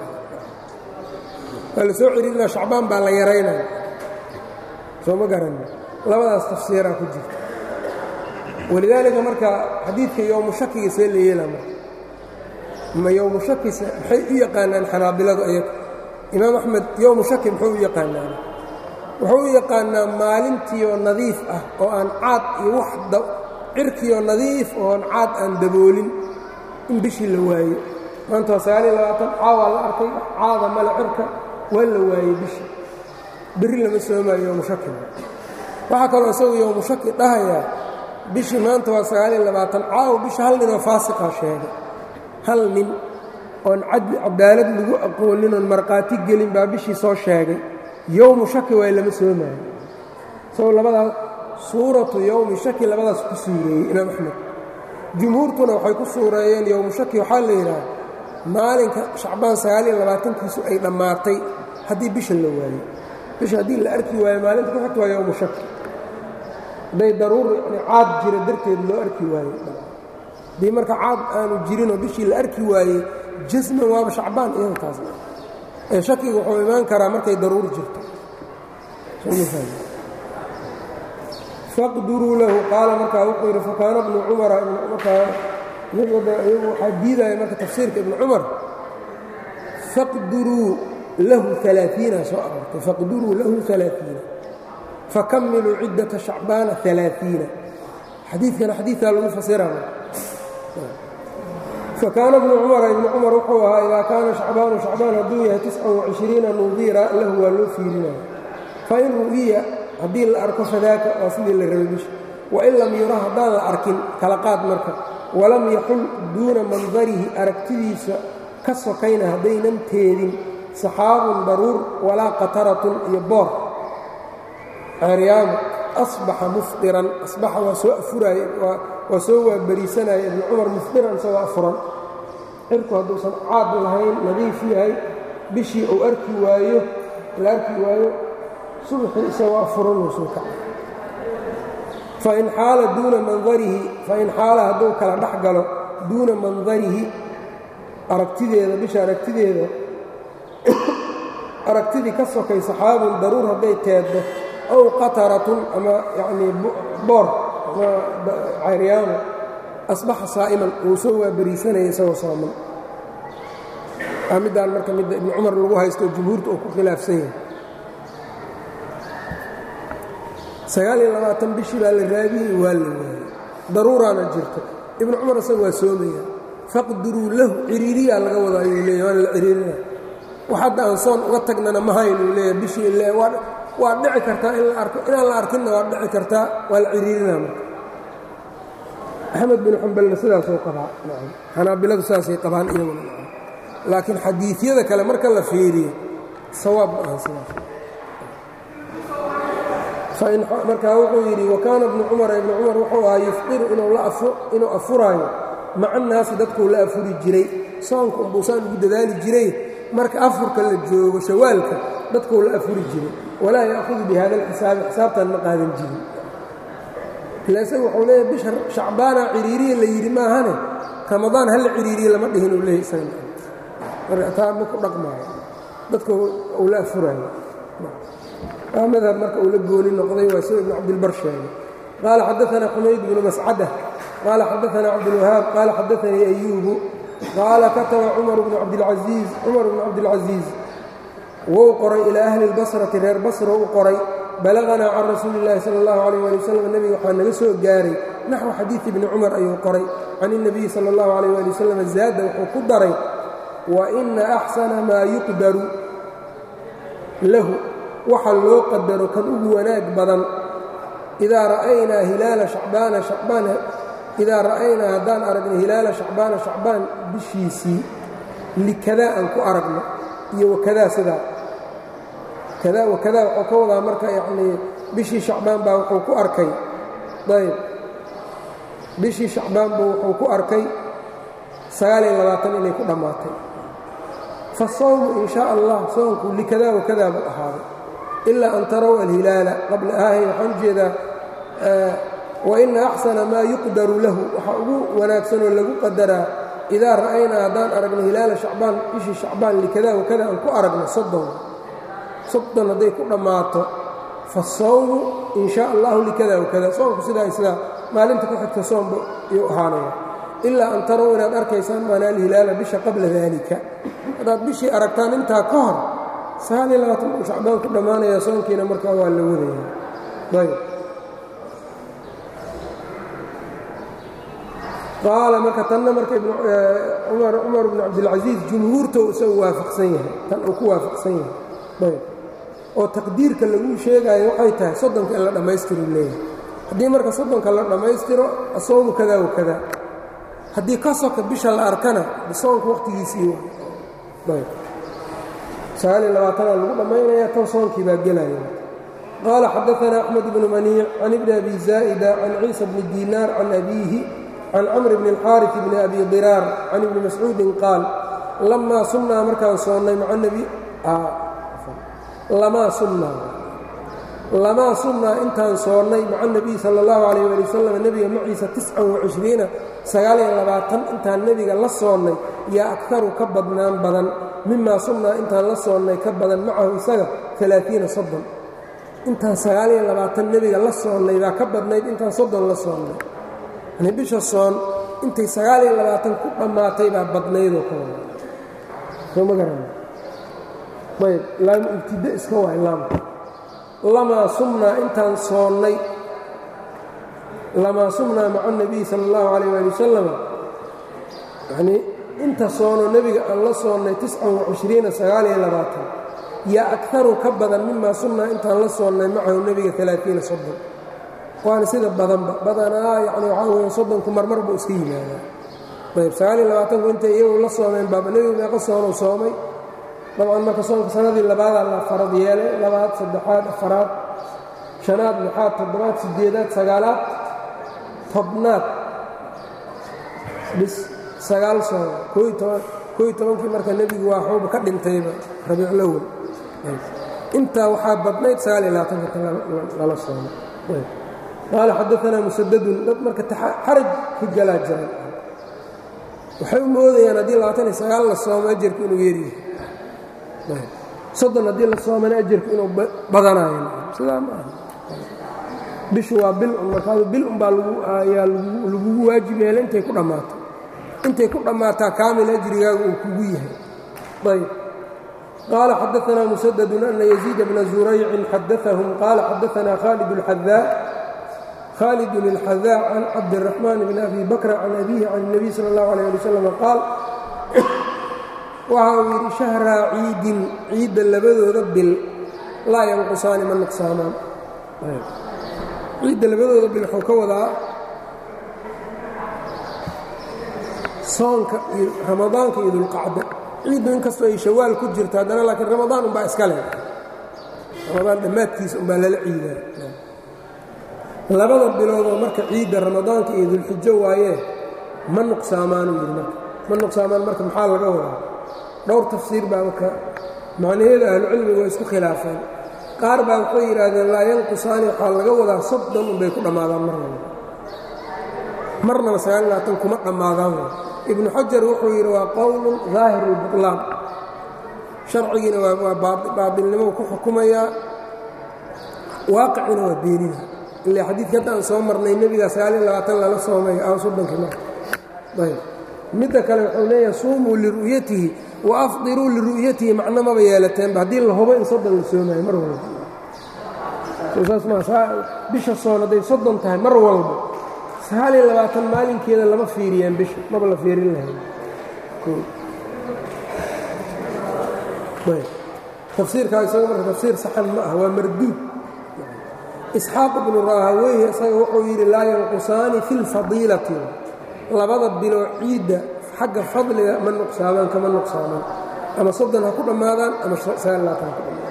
waa la soo ciriirinaa shacbaan baa la yaraynaya soo ma garanin labadaas tafsiiraa ku jirta walidaalika marka xadiidka yowmu shakiga see la yeelaa marka ma yowmu shakisa maxay u yaqaanaan xanaabiladu ayaga imaam axmed yowmu shaki muxuu u yaqaanaan wuxuu u yaqaanaa maalintiioo nadiif ah oo aan caad iyo wax cirkiioo nadiif oon caad aan daboolin in bishii la waayo maanta waa sagaaliyo labaatan caawaa la arkay caada male cirka waa la waayey bishii berri lama soomaayo yowmu shaki waxaa kaloo isagu yowmu shaki dhahayaa bishii maanta waa sagaaliyo labaatan caawa bisha hal ninoo faasiqaa sheegay hal nin oon cadaalad lagu aqoonin oon markhaati gelin baa bishii soo sheegay yowmu shaki waay lama soomaayo isagoo labadaas suuratu yowmi shaki labadaas ku suureeyey imaam axmed jumhuurtuna waxay ku suureeyeen yowmu shaki waxaa la yidhaha maalinka shacbaan sagaaliyo labaatankiisu ay dhammaatay haddii bisha la waayo bisha haddii la arki waayo maalinta ku xigta waa yowmu shaki hadday daruur yani caad jira darteed loo arki waayo haddii marka caad aanu jirinoo bishii la arki waayey jasman waaba shacbaan iyada taas ee shakiga wuxuu imaan karaa markay daruur jirto faqduruu lahu qaala markaa wuxuu yidhi fakaana bnu cumara markaa iyagu waxaa diidaya marka tafsiirka ibnu cumar faqduruu lahu alaaiina soo aroortay faqduruu lahu alaaiina fakamiluu ciddata shacbaana alaaiina xadiidkana xadiidkaa lagu fasiraya fakaana bnu cumara ibnu cumar wuxuu ahaa idaa kaana shacbaanu shacbaan hadduu yahay tiscan wacishriina nudira lahu waa loo fiirinaya fain ru'iya haddii la arko fadaaka waa sidii la rabay bisha wain lam yura haddaan la arkin kala qaad marka walam yaxul duuna mandarihi aragtidiisa ka sokayna haddaynan teedin saxaabun daruur walaa qataratun iyo boor ceeryaamo asbaxa mufdiran asbaxa waa soo afuraaya waa soo waaberiisanaya ibnu cumar mufdiran isagoo afuran cirku hadduusan caad lahayn nadiif yahay bishii uu arki waayo la arki waayo subaxii isagoo afuran uu soo kaca fain xaala duuna mandarihi fain xaala hadduu kala dhex galo duuna mandarihi aragtideeda bisha aragtideeda aragtidii ka sokay saxaabun daruur hadday teeddo aw qataratun ama yacnii boor ama cayryaano asbaxa saa'iman uu soo waaberiisanaya isagoo sooman aa middaan marka midda ibnu cumar lagu haysto jumhuurta uu ku khilaafsan yahay sagaal iyo labaatan bishii baa la raadiyey waa la waayey daruuraana jirto ibnu cumar isaga waa soomaya faqdiruu lahu ciriiriyaa laga wadaa ayuu leeya waana la ciriirina wax hadda aan soon uga tagnana ma haynuu leeya bishii ile waa dhici kartaa in la arko inaan la arkinna waa dhici kartaa waa la ciriirinaa marka axmed bin xambalna sidaasuu qabaa xanaabiladu sidaasay qabaan iyaguna laakiin xadiidyada kale marka la fiiriyo sawaab ma aha sidaas markaa wuxuu yidhi wakaana ibnu cumara ibnu cumar wuxuu ahaa yufdiru inuu afuraayo maca naasi dadkuu la afuri jiray soonka unbuusaan ugu dadaali jiray marka afurka la joogo shawaalka dadkuu la afuri jiray walaa ya'hudu bi hada alxisaabi xisaabtan ma qaadan jirin ila isaga wuxuu leeyahy bisha shacbaana ciriiriya la yidhi maahane ramadaan hala ciriiriye lama dhihin uu leeyahy isaga marka taa ma ku dhaqmaayo dadka uu la afuraayo madhab marka uu la gooni noqday waa sida ibn cabdilbar sheegay qaala xadaanaa xumayd bnu mascada qaala xadaanaa cabdulwahaab qaala xadaanii ayuubu qaala kataba cumar bnu cabdilcaiiz cumar bnu cabdilcasiiz wou qoray ilaa ahli اlbasrati reer basra u qoray balaganaa can rasuuli اllahi sala اllahu alayh ali wasalam nebiga waxaa naga soo gaaray naxwu xadiidi ibni cumar ayuu qoray can الnabiyi sala اllahu alayh ali wasalam zaada wuxuu ku daray wa ina axsana maa yuqdaru lahu waxa loo qadaro kan ugu wanaag badan idaa ra'aynaa hilaala shacbaana shacbaan idaa ra'aynaa haddaan aragno hilaala shacbaana shacbaan bishiisii likadaa aan ku aragno iyo wakadaa sidaa kadaa wakadaa wuxuu ka wadaa marka yacnii bishii shacbaan baa wuxuu ku arkay ayb bishii shacbaan buu wuxuu ku arkay sagaaliyo labaatan inay ku dhammaatay fa sawmu in shaa allah soonku likadaa wakadaa buu ahaaday ilaa an tarow alhilaala qabla ahay waxaan ujeedaa waina axsana maa yuqdaru lahu waxa ugu wanaagsanoo lagu qadaraa idaa ra'aynaa haddaan aragno hilaala shacbaan bishii shacbaan likada wakada aan ku aragno soddon soddon hadday ku dhammaato fasawmu in shaa allahu likada wakada soonku sidaa sidaa maalinta ku xigta soomba iyuu ahaanaya ilaa an tarow inaad arkaysaan maanaa alhilaala bisha qabla daalika haddaad bishii aragtaan intaa ka hor sagaaliyo labaatan uu shacbaan ku dhammaanaya soonkiina markaa waa la wadaya ayb qaala marka tanna marka cumar bnu cabdilcasiis jumhuurta uu isagu waafaqsan yahay tan uu ku waafaqsan yahay ayb oo taqdiirka lagu sheegaayo waxay tahay soddonka in la dhammaystiru leeyahay haddii marka soddonka la dhammaystiro asoomu kadaa wa kadaa haddii ka soka bisha la arkana soonka wakhtigiisii ayb sagaaliyo labaatana lagu dhammaynaya tan soonkii baa gelaya qaala xadaanaa axmed bnu maniic can ibni abi zaa'ida can ciisa bni diinaar can abiihi can camr bni اlxaariث bni abi diraar can ibni mascuudin qaal lamaa sunnaa markaan soonnay maca nebi lamaa sunnaa lamaa sunnaa intaan soonnay maca nebiy sala اllahu alayh ali wasalam nebiga maciisa tiscan wacishriina sagaaliyo labaatan intaan nebiga la soonnay yaa akaru ka badnaan badan mimaa sunnaa intaan la soonnay ka badan macahu isaga alaaiina soddon intaan sagaaliyo labaatan nebiga la soonnay baa ka badnayd intaan soddon la soonnay yani bisha soon intay sagaaliyo labaatan ku dhammaatay baa badnaydoo ka wada soo ma garan ayb laam ibtida iska waay laamka lamaa sumnaa intaan soonnay lamaa sumnaa maca nebiy sala allahu calayh waali wasalam yanii inta soono nebiga aan la soonnay tiscan wacishriina sagaaliyo labaatan yaa akaru ka badan mimaa sumnaa intaan la soonnay macahu nebiga alaaiina soddon waana sida badanba badanaa yani waxaa weya soddonku marmar buu iska yimaadaa ayb sagaal iyo labaatanku intay iyagu la soomeen baaba nebigu meeqa soonuu soomay dabcan marka soonka sanadii labaadaa la farad yeelay labaad saddexaad afaraad shanaad lixaad toddobaad siddeedaad sagaalaad tobnaad bis sagaal soon kooiy toban kooiy tobankii marka nebigu waa xuuba ka dhintayba rabiiclowel intaa waxaa badnayd sagaal iyo labaatanka lala soomay qaala xadaanaa musadadun dad marka xaraj ku galaa jiran waxay u moodayaan haddii labaatan iyo sagaal la soomo ajarku inuu yeeryahay soddon haddii la soomana ajarku inuu badanayo sidaa ma aha bishu waa bil un markaadu bil unbaa ayaa lagugu waajib yeela intay ku dhammaato intay ku dhammaataa kaamil ajrigaagu uu kugu yahay ayb qaala xadaanaa musadadun ana yaziid bna zuraycin xadaahum qaala xadaanaa khaalid اlxadaa khaalidun اlxadaa can cabdiraxmaan bn abi bakra can abihi can الnabiy sal اllahu alيyه ali wslam qaal waxa uu yidhi shahraa ciidin ciidda labadooda bil laa yanqusaani ma nuqsaamaan ciidda labadooda bil wuxuu ka wadaa soonka iyo ramadaanka iyo dulqacda ciiddu inkastoo ay shawaal ku jirto haddana laakiin ramadaan umbaa iska leh ramadaan dhammaadkiisa umbaa lala ciidaa labada biloodoo marka ciidda ramadaanka iyo dulxijo waayee ma nuqsaamaanuu yidhi marka ma nuqsaamaan marka maxaa laga wadaa dhowr tafsiir baa marka macnaheeda ahlucilmiga waa isku khilaafeen qaar baa waxay yidhaahdeen laa yanqusaani waxaa laga wadaa soddon unbay ku dhammaadaan mar walba marnaba sagaal labaatan kuma dhammaadaan ibnu xajar wuxuu yidhi waa qowlun daahiru lbuqlaan sharcigiina waa baadilnimo ku xukumayaa waaqicina waa beenina ilaa xadiidka hadda aan soo marnay nebigaa sagaal iyo labaatan lala soomay aan soddonkii marka ayb midda kale wuxuu leeyahay suumuu liru'yatihi wa afdiruu liru'yatihi macno maba yeelateenba haddii la hubo in soddon la soomayo mar walba saas maa bisha soon hadday soddon tahay mar walba sagaal iyo labaatan maalinkeeda lama fiiriyaan bisha maba la fiirin lahayn tafsiirkaa isaga marka tafsiir saxan ma ah waa marduud isxaaq ibnu raahaweyhi isaga wuxuu yidhi laa yanqusaani fi lfadiilati labada biloo ciidda xagga fadliga ma nuqsaamaan kama nuqsaamaan ama soddon ha ku dhammaadaan ama sagaal labaatan ha ku dhammaadaan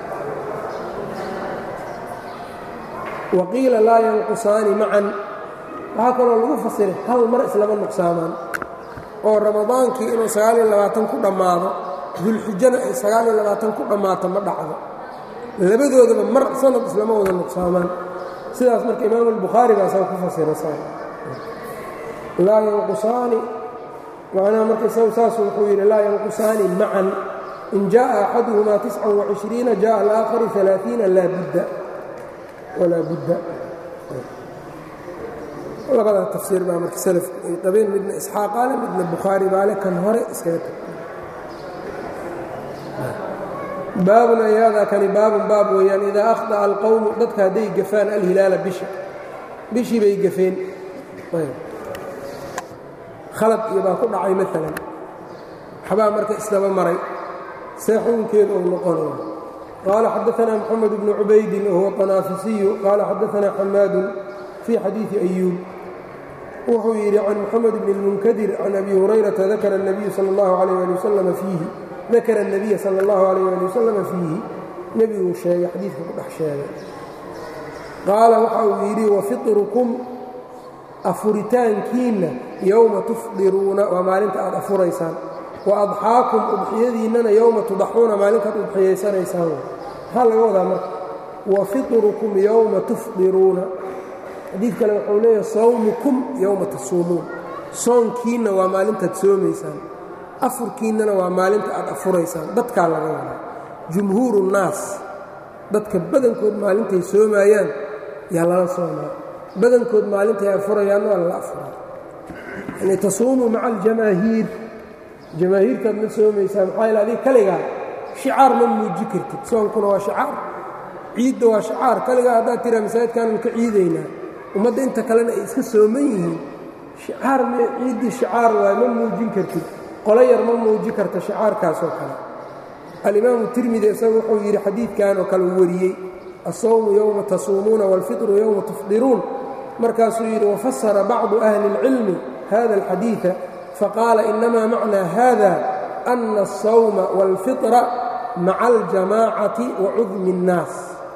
wa qiila laa yanqusaani macan waxaa kaloo lagu fasiray hal mar islama nuqsaamaan oo ramadaankii inuu sagaal iyo labaatan ku dhammaado dulxijana ay sagaal iyo labaatan ku dhammaato ma dhacdo labadoodaba mar sanad islama wada nuqsaamaan sidaas marka imaamu albukhaari baa saa ku fasira laa yanqusaani macnaha marka isagu saas wuxuu yidhi laa yanqusaani macan in jaءa axaduhumaa tiscan وacishriina jaءa alaaakharu ثalaaثiina laa budda walaa budda labadaa tafsiir baa marka salafku ay qabeen midna isxaaqaale midna bukhaari baale kan hore iskaga tag baabun ayaadaa kani baabun baab weeyaan idaa akhطaأa alqowmu dadka hadday gafaan alhilaala bisha bishii bay gafeen khalad iyo baa ku dhacay maalan waxbaa marka isdaba maray see xukunkeedu uu noqonaya qaala xadaanaa moxamed bnu cubaydin wahuwa qanaafisiyu qaala xadaanaa xamaadun fii xadiidi ayuub wuxuu yidhi can moxamed bni اlmunkadir can abi hurayrata dakara الnabiyu sal اllahu alayh ali wasalama fiihi dakara الnabiya sala اllahu alayh ali wasalama fiihi nebiguu sheegay xadiidka ku dhex sheegay qaala waxa uu yidhi wafitrukum afuritaankiinna yowma tufdiruuna waa maalinta aad afuraysaan wa adxaakum udxiyadiinnana yowma tudaxuuna maalintaad udxiyaysanaysaan maxaa laga wadaa marka wa fitrukum yowma tufdiruuna xadiid kale wuxuu leeyahay sawmukum yowma tasuumuun soonkiinna waa maalintaad soomaysaan afurkiinnana waa maalinta aad afuraysaan dadkaa laga wadaa jumhuuru nnaas dadka badankood maalintay soomaayaan yaa lala soomaa badankood maalintay afurayaanna waa lala afuraa yani tasuumuu maca aljamaahiir jamaahiirkaad ma soomaysaa maxaa yaele adiga kaligaa shicaar ma muuji kartid soonkuna waa shicaar ciidda waa shicaar kaligaa haddaad tiraa masaajidkaannu ka ciidaynaa ummadda inta kalena ay iska sooman yihiin shicaar me ciiddii shicaar waay ma muujin kartid qolo yar ma muuji karta shicaarkaasoo kale alimaamu tirmidi isagu wuxuu yidhi xadiidkan oo kale uu wariyey asawmu yowma tasuumuuna wاlfitru yowma tufdiruun markaasuu yidhi wafasara bacdu ahli اlcilmi hada اlxadiiثa faqaala inama macnaa hada ana الsawma wاlfitra maca aljamaacati wa cudmi الnaas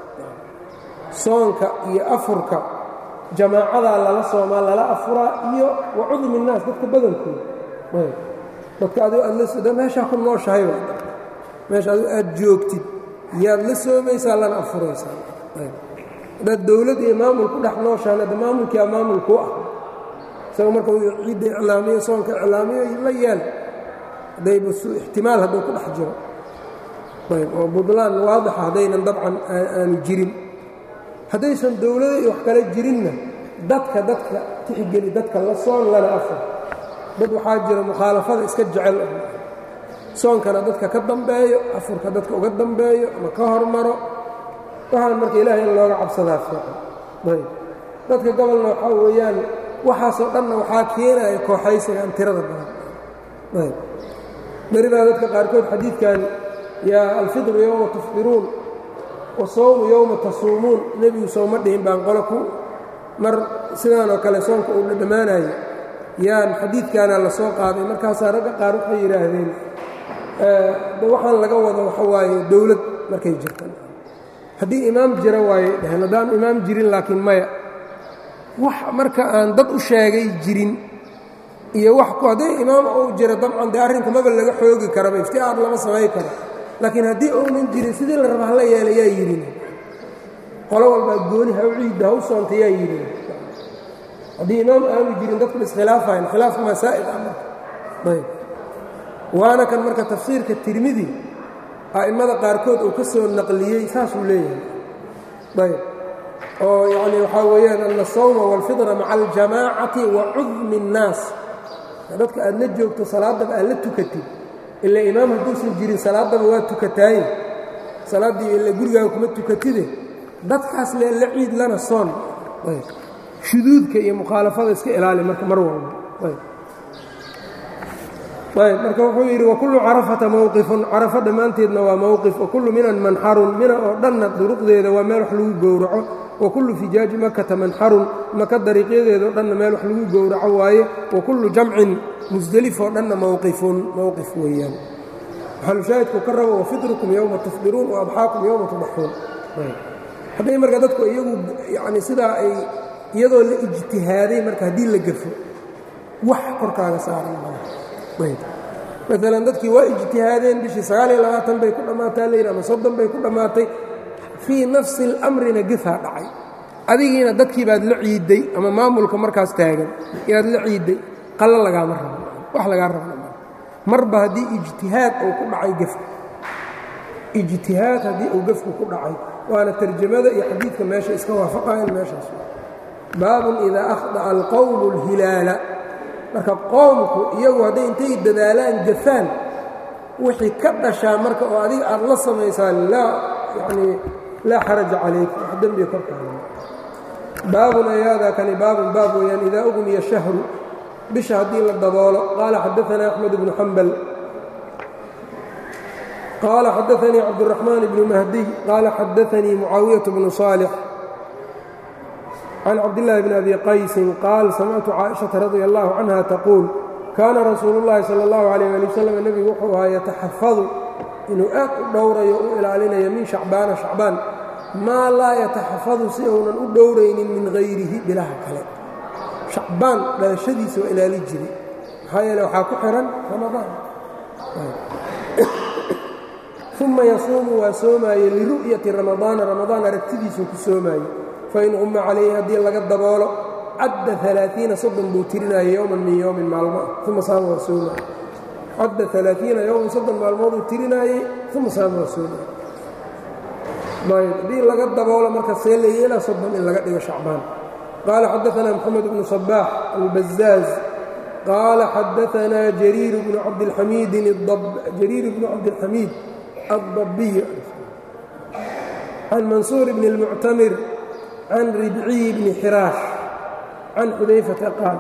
soonka iyo afurka jamaacadaa lala soomaa lala afuraa iyo wa cudmi الnaas dadka badankooda dadka adigo aad la meeshaa ku nooshahay meesha adigo aad joogtid yaad la soomaysaa lana afuraysaa haddaad dowlad iyo maamul ku dhex nooshaan hadda maamulkiia maamul kuu ah isaga marka uu ciidda iclaamiyo soonka iclaamiyo la yeel haddayba ixtimaal hadduu ku dhex jiro ayb oo budlaan waadixa haddaynan dabcan aanu jirin haddaysan dowlada iyo wax kale jirinna dadka dadka tixgeli dadka la soon lana afur dad waxaa jira mukhaalafada iska jecel soonkana dadka ka dambeeyo afurka dadka uga dambeeyo ama ka hormaro waxaan marka ilaahay in looga cabsadaa fiican ayb dadka gobolna waxaa weeyaan waxaasoo dhanna waxaa keenaya kooxaysiga aan tirada badan ayb beridaa dadka qaarkood xadiidkan yaa alfidru yowma tufdiruun wasawmu yowma tasuumuun nebigu sooma dhihin baan qolo ku mar sidaanoo kale soonka uu dhadhammaanayo yaan xadiidkaana la soo qaaday markaasaa ragga qaar waxay yidhaahdeen waxaan laga wado waxa waaye dowlad markay jirta haddii imaam jira waayey dheheen haddaan imaam jirin laakiin maya wax marka aan dad u sheegay jirin iyo wax ku haddii imaam uu jiro dabcan dee arrinka maba laga xoogi karaba iftiaar lama samayn karo laakiin haddii uunan jirin sidii la raba hala yeela yaa yidhin qolo walbaa gooni ha u ciidda ha u soonta yaa yidhin haddii imaam aanu jirin dadku iskhilaafayan khilaafka masaa'il ah marka ayb waana kan marka tafsiirka tirmidi a'immada qaarkood uu ka soo naqliyey saasuu leeyahay ayb oo yacni waxaa weeyaan ana asawma waalfidra maca aljamaacati wa cudmi الnaas dadka aad la joogto salaaddaba aad la tukatid ila imaam hadduusan jirin salaaddaba waa tukataaye salaaddii ila gurigaaga kuma tukatide dadkaas le la ciid lana soon ayb shuduudka iyo mukhaalafada iska ilaali marka mar walba ayb ayb marka wuxuu yidhi wakullu carafata mowqifun carafo dhammaanteedna waa mowqif wakullu minan manxarun mina oo dhanna duruqdeeda waa meel wax lagu gowraco wakullu fijaaji makata manxarun maka dariiqyadeeda oo dhanna meel wax lagu gowraco waaye wakullu jamcin musdelif oo dhanna mowqifun mowqif weeyaan maxalushaahidku ka rabo wafidrukum yowma tufdiruun wa adxaakum yowma tudaxuun hadday marka dadku iyagu yacni sidaa ay iyadoo la ijtihaaday marka haddii la gafo wax korkaaga saaran mala maalan dadkii waa ijtihaadeen bishii sagaaliyo labaatan bay ku dhammaataa layidhi ama soddon bay ku dhammaatay fii nafsi اlamrina gefaa dhacay adigiina dadkii baad la ciidday ama maamulka markaas taagan inaad la ciidday qallo lagaama rabo wax lagaa rabna marba haddii ijtihaad uu ku dhacay gefka ijtihaad haddii uu gefku ku dhacay waana tarjamada iyo xadiidka meesha iska waafaqayan meeshaas baabun idaa akhda'a alqowmu اlhilaala marka qoomku iyagu hadday intay dadaalaan gafaan wixii ka dhashaa marka oo adiga aad la samaysaan laa yanii laa xaraja calayka wax dembiga korkaada baabun ayaadaa kani baabun baab weeyaan idaa ugmiya shahru bisha haddii la daboolo qaala xadaanaa axmed bnu xambal qaala xadaanii cabduraxmaan bnu mahdiy qaala xadaanii mucaawiyaة bnu صaalix can cabdillaahi bn abi qaysin qaal samictu caaishaةa radia allahu canha taquul kaana rasuulu اllahi salى اllahu alayh ali wasalam nebigu wuxuu ahaa yataxafadu inuu aad u dhowrayo u ilaalinayo min shacbaana shacbaan maa laa yataxafadu si uunan u dhowraynin min hayrihi bilaha kale shacbaan dhalashadiisa waa ilaali jiray maxaa yeele waxaa ku xihan ramadaan uma yasuumu waa soomaaye liru'yati ramadaana ramadaan aragtidiisuu ku soomaaye fain qumma calayhi haddii laga daboolo cadda alaaiina soddon buu tirinaya yowman min yowmin maalmo ah uma saama waa soomaaye cadda alaaiina yowman soddon maalmooduu tirinaayey uma saama waa soomaaye ayb haddii laga daboolo marka see la yeelaa soddon in laga dhigo shacbaan qaala xadaanaa moxamed bnu sabaax albazaaz qaala xadaanaa jariir bnu cabdilxamiidin jariir bnu cabdilxamiid addabiy can mansuur bni اlmuctamir can ribciy bni xiraash can xudayfata qaal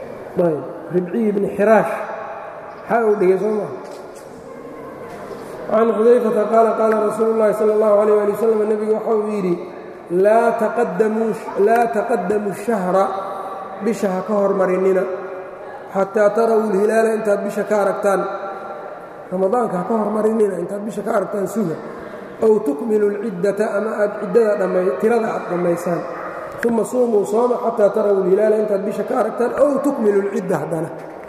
ayb ribciy bni xiraash maxaa uu dhigay soo maa can xudayfata qaala qaala rasuulu llaahi sala allahu alayh ali wasalam nebigu waxa uu yidhi laa taqadamuu shahra bisha ha ka hormarinina xataa taraw lhilaala intaad bisha ka aragtaan ramadaanka ha ka hormarinina intaad bisha ka aragtaan suga ow tukmilu lciddata ama aad ciddada tirada aad dhammaysaan uma suumuu sooma xataa taraw lhilaala intaad bisha ka aragtaan ow tukmilu lcidda haddana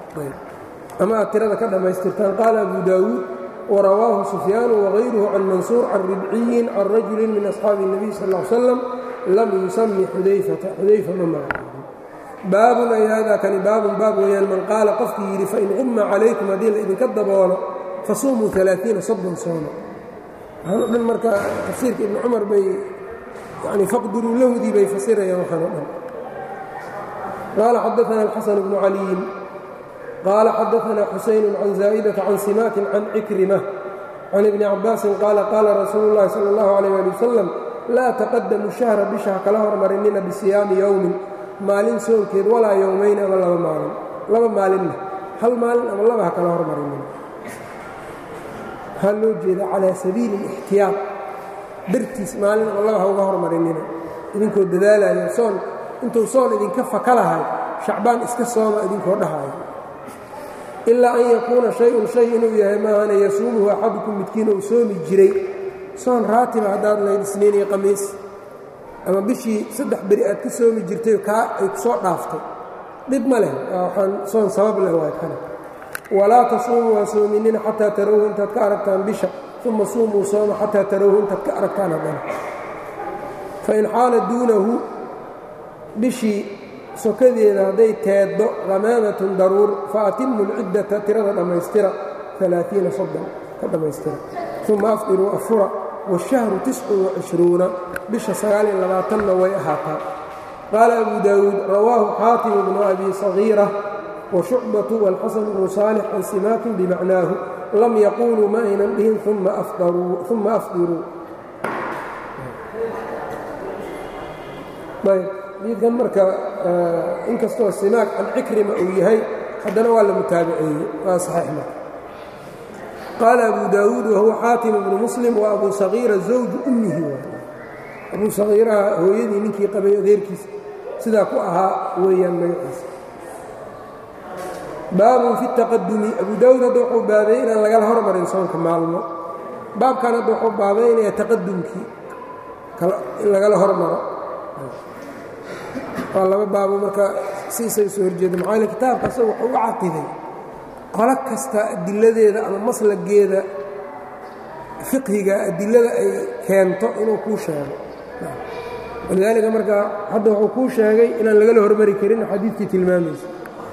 ama aad tirada ka dhammaystirtaan qaala abu daawuud warawaahu sufyaanu wagayruhu can mansuur can ribciyin can rajulin min asxaabi الnabiy sal ا slam lam yusami xudayfata xudayfa ma magacaabin baabun ay haadaa kani baabun baab weeyaan man qaala qofkii yidhi fain qumma calaykum haddii la idinka daboolo fasuumuu aaaiina soddon sooma waxaan o dhan marka tafsiirka ibni cumar bay yani faqduruu lahudii bay fasirayaan waxaan o dhan qaala xadaana alxasan bnu caliyin qaala xadaana xusayn can zaa'idata can simaakin can cikrima can ibni cabaasin qaala qaala rasuulu llahi sala اllahu alayh ali wasalam laa taqadamu shahra bisha ha kala hormarinina bisiyaami yowmin maalin soonkeed walaa yowmayn ama laba maalin laba maalinna hal maalin ama laba ha kala hormarinina waxaa loo jeeda calaa sabiili اlixtiyaad dartiis maalin ama laba ha uga hormarinina idinkoo dadaalaya soon intuu soon idinka faka lahay shacbaan iska sooma idinkoo dhahayo ilaa an yakuuna shay-un shay inuu yahay maahane yasuumuhu axadukum midkiin uu soomi jiray soon raatiba haddaad lahayd isniin iyo qamiis ama bishii saddex beri aad ka soomi jirtay kaa ay ku soo dhaaftay dhib ma leh waxaan soon sabab leh waay kana walaa tasuumuu waa soominina xataa tarawhu intaad ka aragtaan bisha uma suumuu sooma xataa tarawhu intaad ka aragtaan haddana fain xaala duunahu bishii sokadeeda hadday teeddo hamaamatun daruur fa atimu lciddata tirada dhammaystira alaaiina soddon ka dhammaystira uma afdiruu afura washahru tiscun wacishruuna bisha sagaaliyo labaatanna way ahaataa qaala abu daawuud rawaahu xaatimu bnu abi sagiira washucbatu walxasan bnu saalix can simaakin bimacnaahu lam yaquuluu ma aynan dhihin uma afdiruu xadiidkan marka inkastoo simaak can cikrima uu yahay haddana waa la mutaabiceeyey waa saxiix marka qaala abu daawuud wahuwa xaatim bnu muslim wa abu sagiira zawju ummihi waay abuu sagiiraha hooyadii ninkii qabay adeerkiisa sidaa ku ahaa weeyaan magaciisa baabun fi taqadumi abu daawuud hadda wuxuu baabeeyey inaan lagala hormarin soonka maalmo baabkan hadda wuxuu baabaynaya taqadumkii in lagala hormaro waa laba baabo marka si isaga soo horjeeda maxaa yale kitaabka asaga wuxuu u caqiday qolo kasta adiladeeda ama maslageeda fiqhiga adilada ay keento inuu kuu sheego walidaalika marka hadda wuxuu kuu sheegay inaan lagala hormari karin xadiidkii tilmaamaysa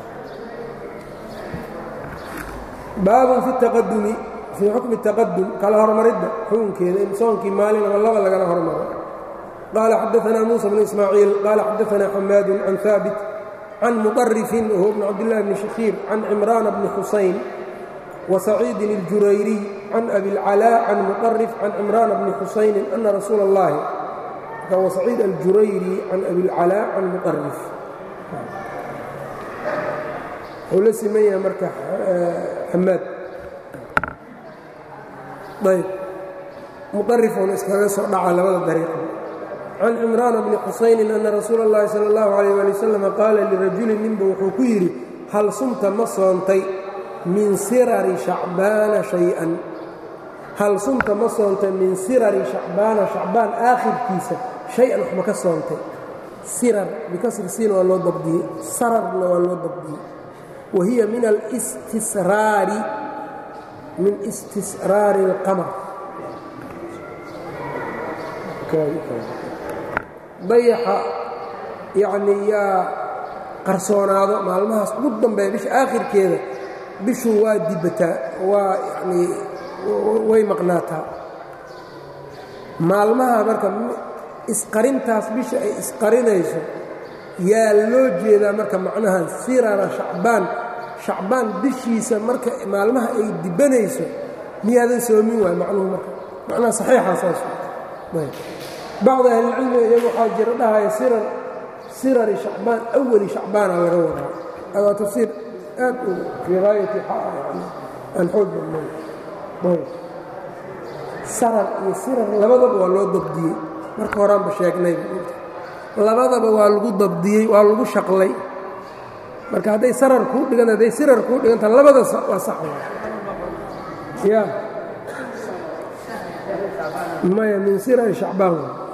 baabun fi taqadumi fii xukmi taqadum kala hormaridda xukunkeeda in soonkii maalin ama laba lagala hormaro qال xdثna موسى بن إسmاعيiل qال xdثna xmاad عن ثاaبت عن مطرف وهو بن cبد الله بن شhخير عن عمران بن حuسين وسعيد الجurayري عن أbي العلاء عن مطرف عن عمران بن حuسين أن رsuuل اللahi وسعيid الجurayري عن أbي العلاء عن مطرف wuu la siman yahay marka xmaad ayb muطarifuna iskaga soo dhaca labada dariiqo can cimraan bni xusaynin ana rasuula اllahi salى اllahu عalيyh ali wasalam qaala lirajulin ninba wuxuu ku yidhi hal sumta ma soontay min sirari shacbaana shay-an hal sumta ma soontay min sirari shacbaana shacbaan aakhirkiisa shay-an wax ma ka soontay sirar bikasri siin waa loo dabdiyey sararna waa loo dabdiyey wa hiya min alstisraari min istisraari اlqamar dayaxa yacnii yaa qarsoonaado maalmahaas ugu dambeeya bisha aakhirkeeda bishu waa dibataa waa yacnii way maqnaataa maalmaha marka isqarintaas bisha ay isqarinayso yaa loo jeedaa marka macnahan sirara shacbaan shacbaan bishiisa marka maalmaha ay dibanayso miyaadan soomin waay macnuhu marka macnaha saxiixa saas bacd ahlilcilmi iyagu waxaa jira dhahaya sirar sirari shacbaan awali shacbaana laga wadaa adaa tafsiir aad u fii haayati aan xoog badnayn sarar iyo sirar labadaba waa loo dabdiyey marka horaanba sheegnay labadaba waa lagu dabdiyey waa lagu shaqlay marka hadday sarar kuu dhigan hadday sirar kuu dhiganta labada waa sax ya maya min sirari shacbaan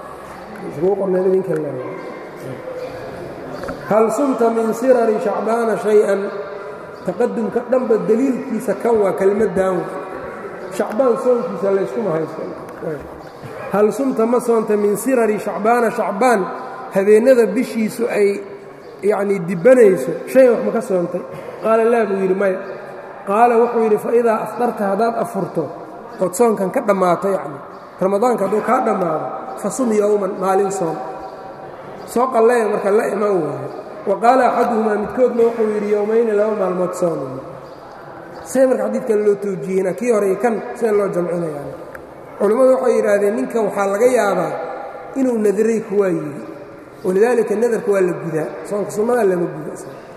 hal sumta min sirari shacbaana shay-an taqadumka dhanba deliilkiisa kan waa kelmaddan shacbaan soonkiisa layskuma haysto hal sumta ma soonta min sirari shacbaana shacbaan habeennada bishiisu ay yacnii dibbanayso shay wax ma ka soontay qaala laa buu yidhi maya qaala wuxuu yidhi fa idaa afdarta haddaad afurto ood soonkan ka dhammaato yacni ramadaanka hadduu kaa dhammaado fa sum yowman maalin soon soo qalleeya marka la iman waayo wa qaala axaduhumaa midkoodna wuxuu yidhi yowmayni laba maalmood soon see marka xadiidkan loo toojiyeyna kii hore iyo kan see loo jamcinayaa culimmadu waxay yidhaahdeen ninkan waxaa laga yaabaa inuu nadiray kuwaa yidhi walidaalika nadarka waa la gudaa soonka sunnada lama guda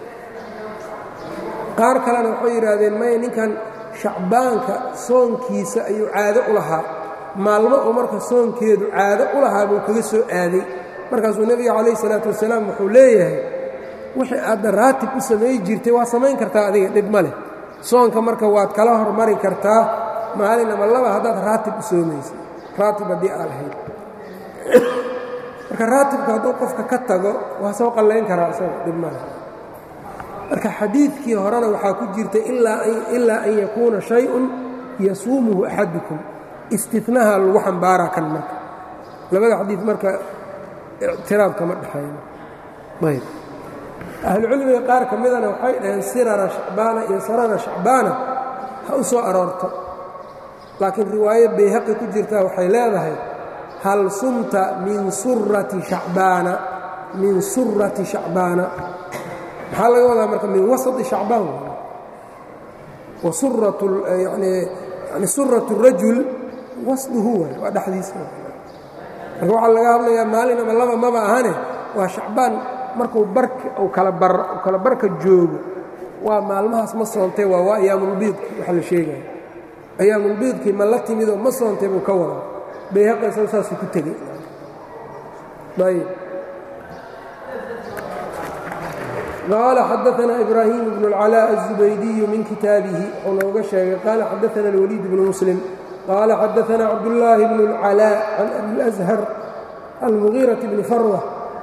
qaar kalena waxay yidhaahdeen maya ninkan shacbaanka soonkiisa ayuu caado u lahaa maalmo uu marka soonkeedu caado u lahaa buu kaga soo aaday markaasuu nebiga calayh isalaatu wasalaam wuxuu leeyahay wixii aadda raatib u samay jirtay waa samayn kartaa adiga dhib ma leh soonka marka waad kala hormari kartaa maalin ama laba haddaad raatib u soomaysa raatib haddii aa lahayd marka raatibka hadduu qofka ka tago waa soo qallayn karaa isaga dhib ma leh marka xadiidkii horena waxaa ku jirta ilaa an yakuuna shay-un yasuumuhu axadukum istinaha lagu xambaaraa kan marka labada xadiid marka ictiraab kama dhexeeyo ayb ahlucilmiga qaar ka midana waxay dhaheen sirara shacbaana iyo sarara shacbaana ha u soo aroorto laakiin riwaayo bayhaqi ku jirtaa waxay leedahay hal sumta min surati shacbaana min surati shacbaana maxaa laga wadaa marka min wasati shacbaan wa surat yani surat rajul wasduhu waay waa dhexdiisa marka waxaa laga hadlayaa maalin ama laba maba ahane waa shacbaan markuu barka uu kala barka joogo waa maalmahaas ma soontay waa waa ayaamulbiidki waxa la sheegaya ayaamulbiidkii ma la timidoo ma soontay buu ka wadaa bayhaqaysa saasuu ku tegey ayb qaala xadaanaa ibraahim bnu اlcalaa الzubaydiyu min kitaabihi wuxuu nooga sheegay qaala xadaana اlwaliid bnu muslim qaala xadaanaa cabdullaahi bnu اlcalaa can abi اlأshar almugiiraةi bni farwa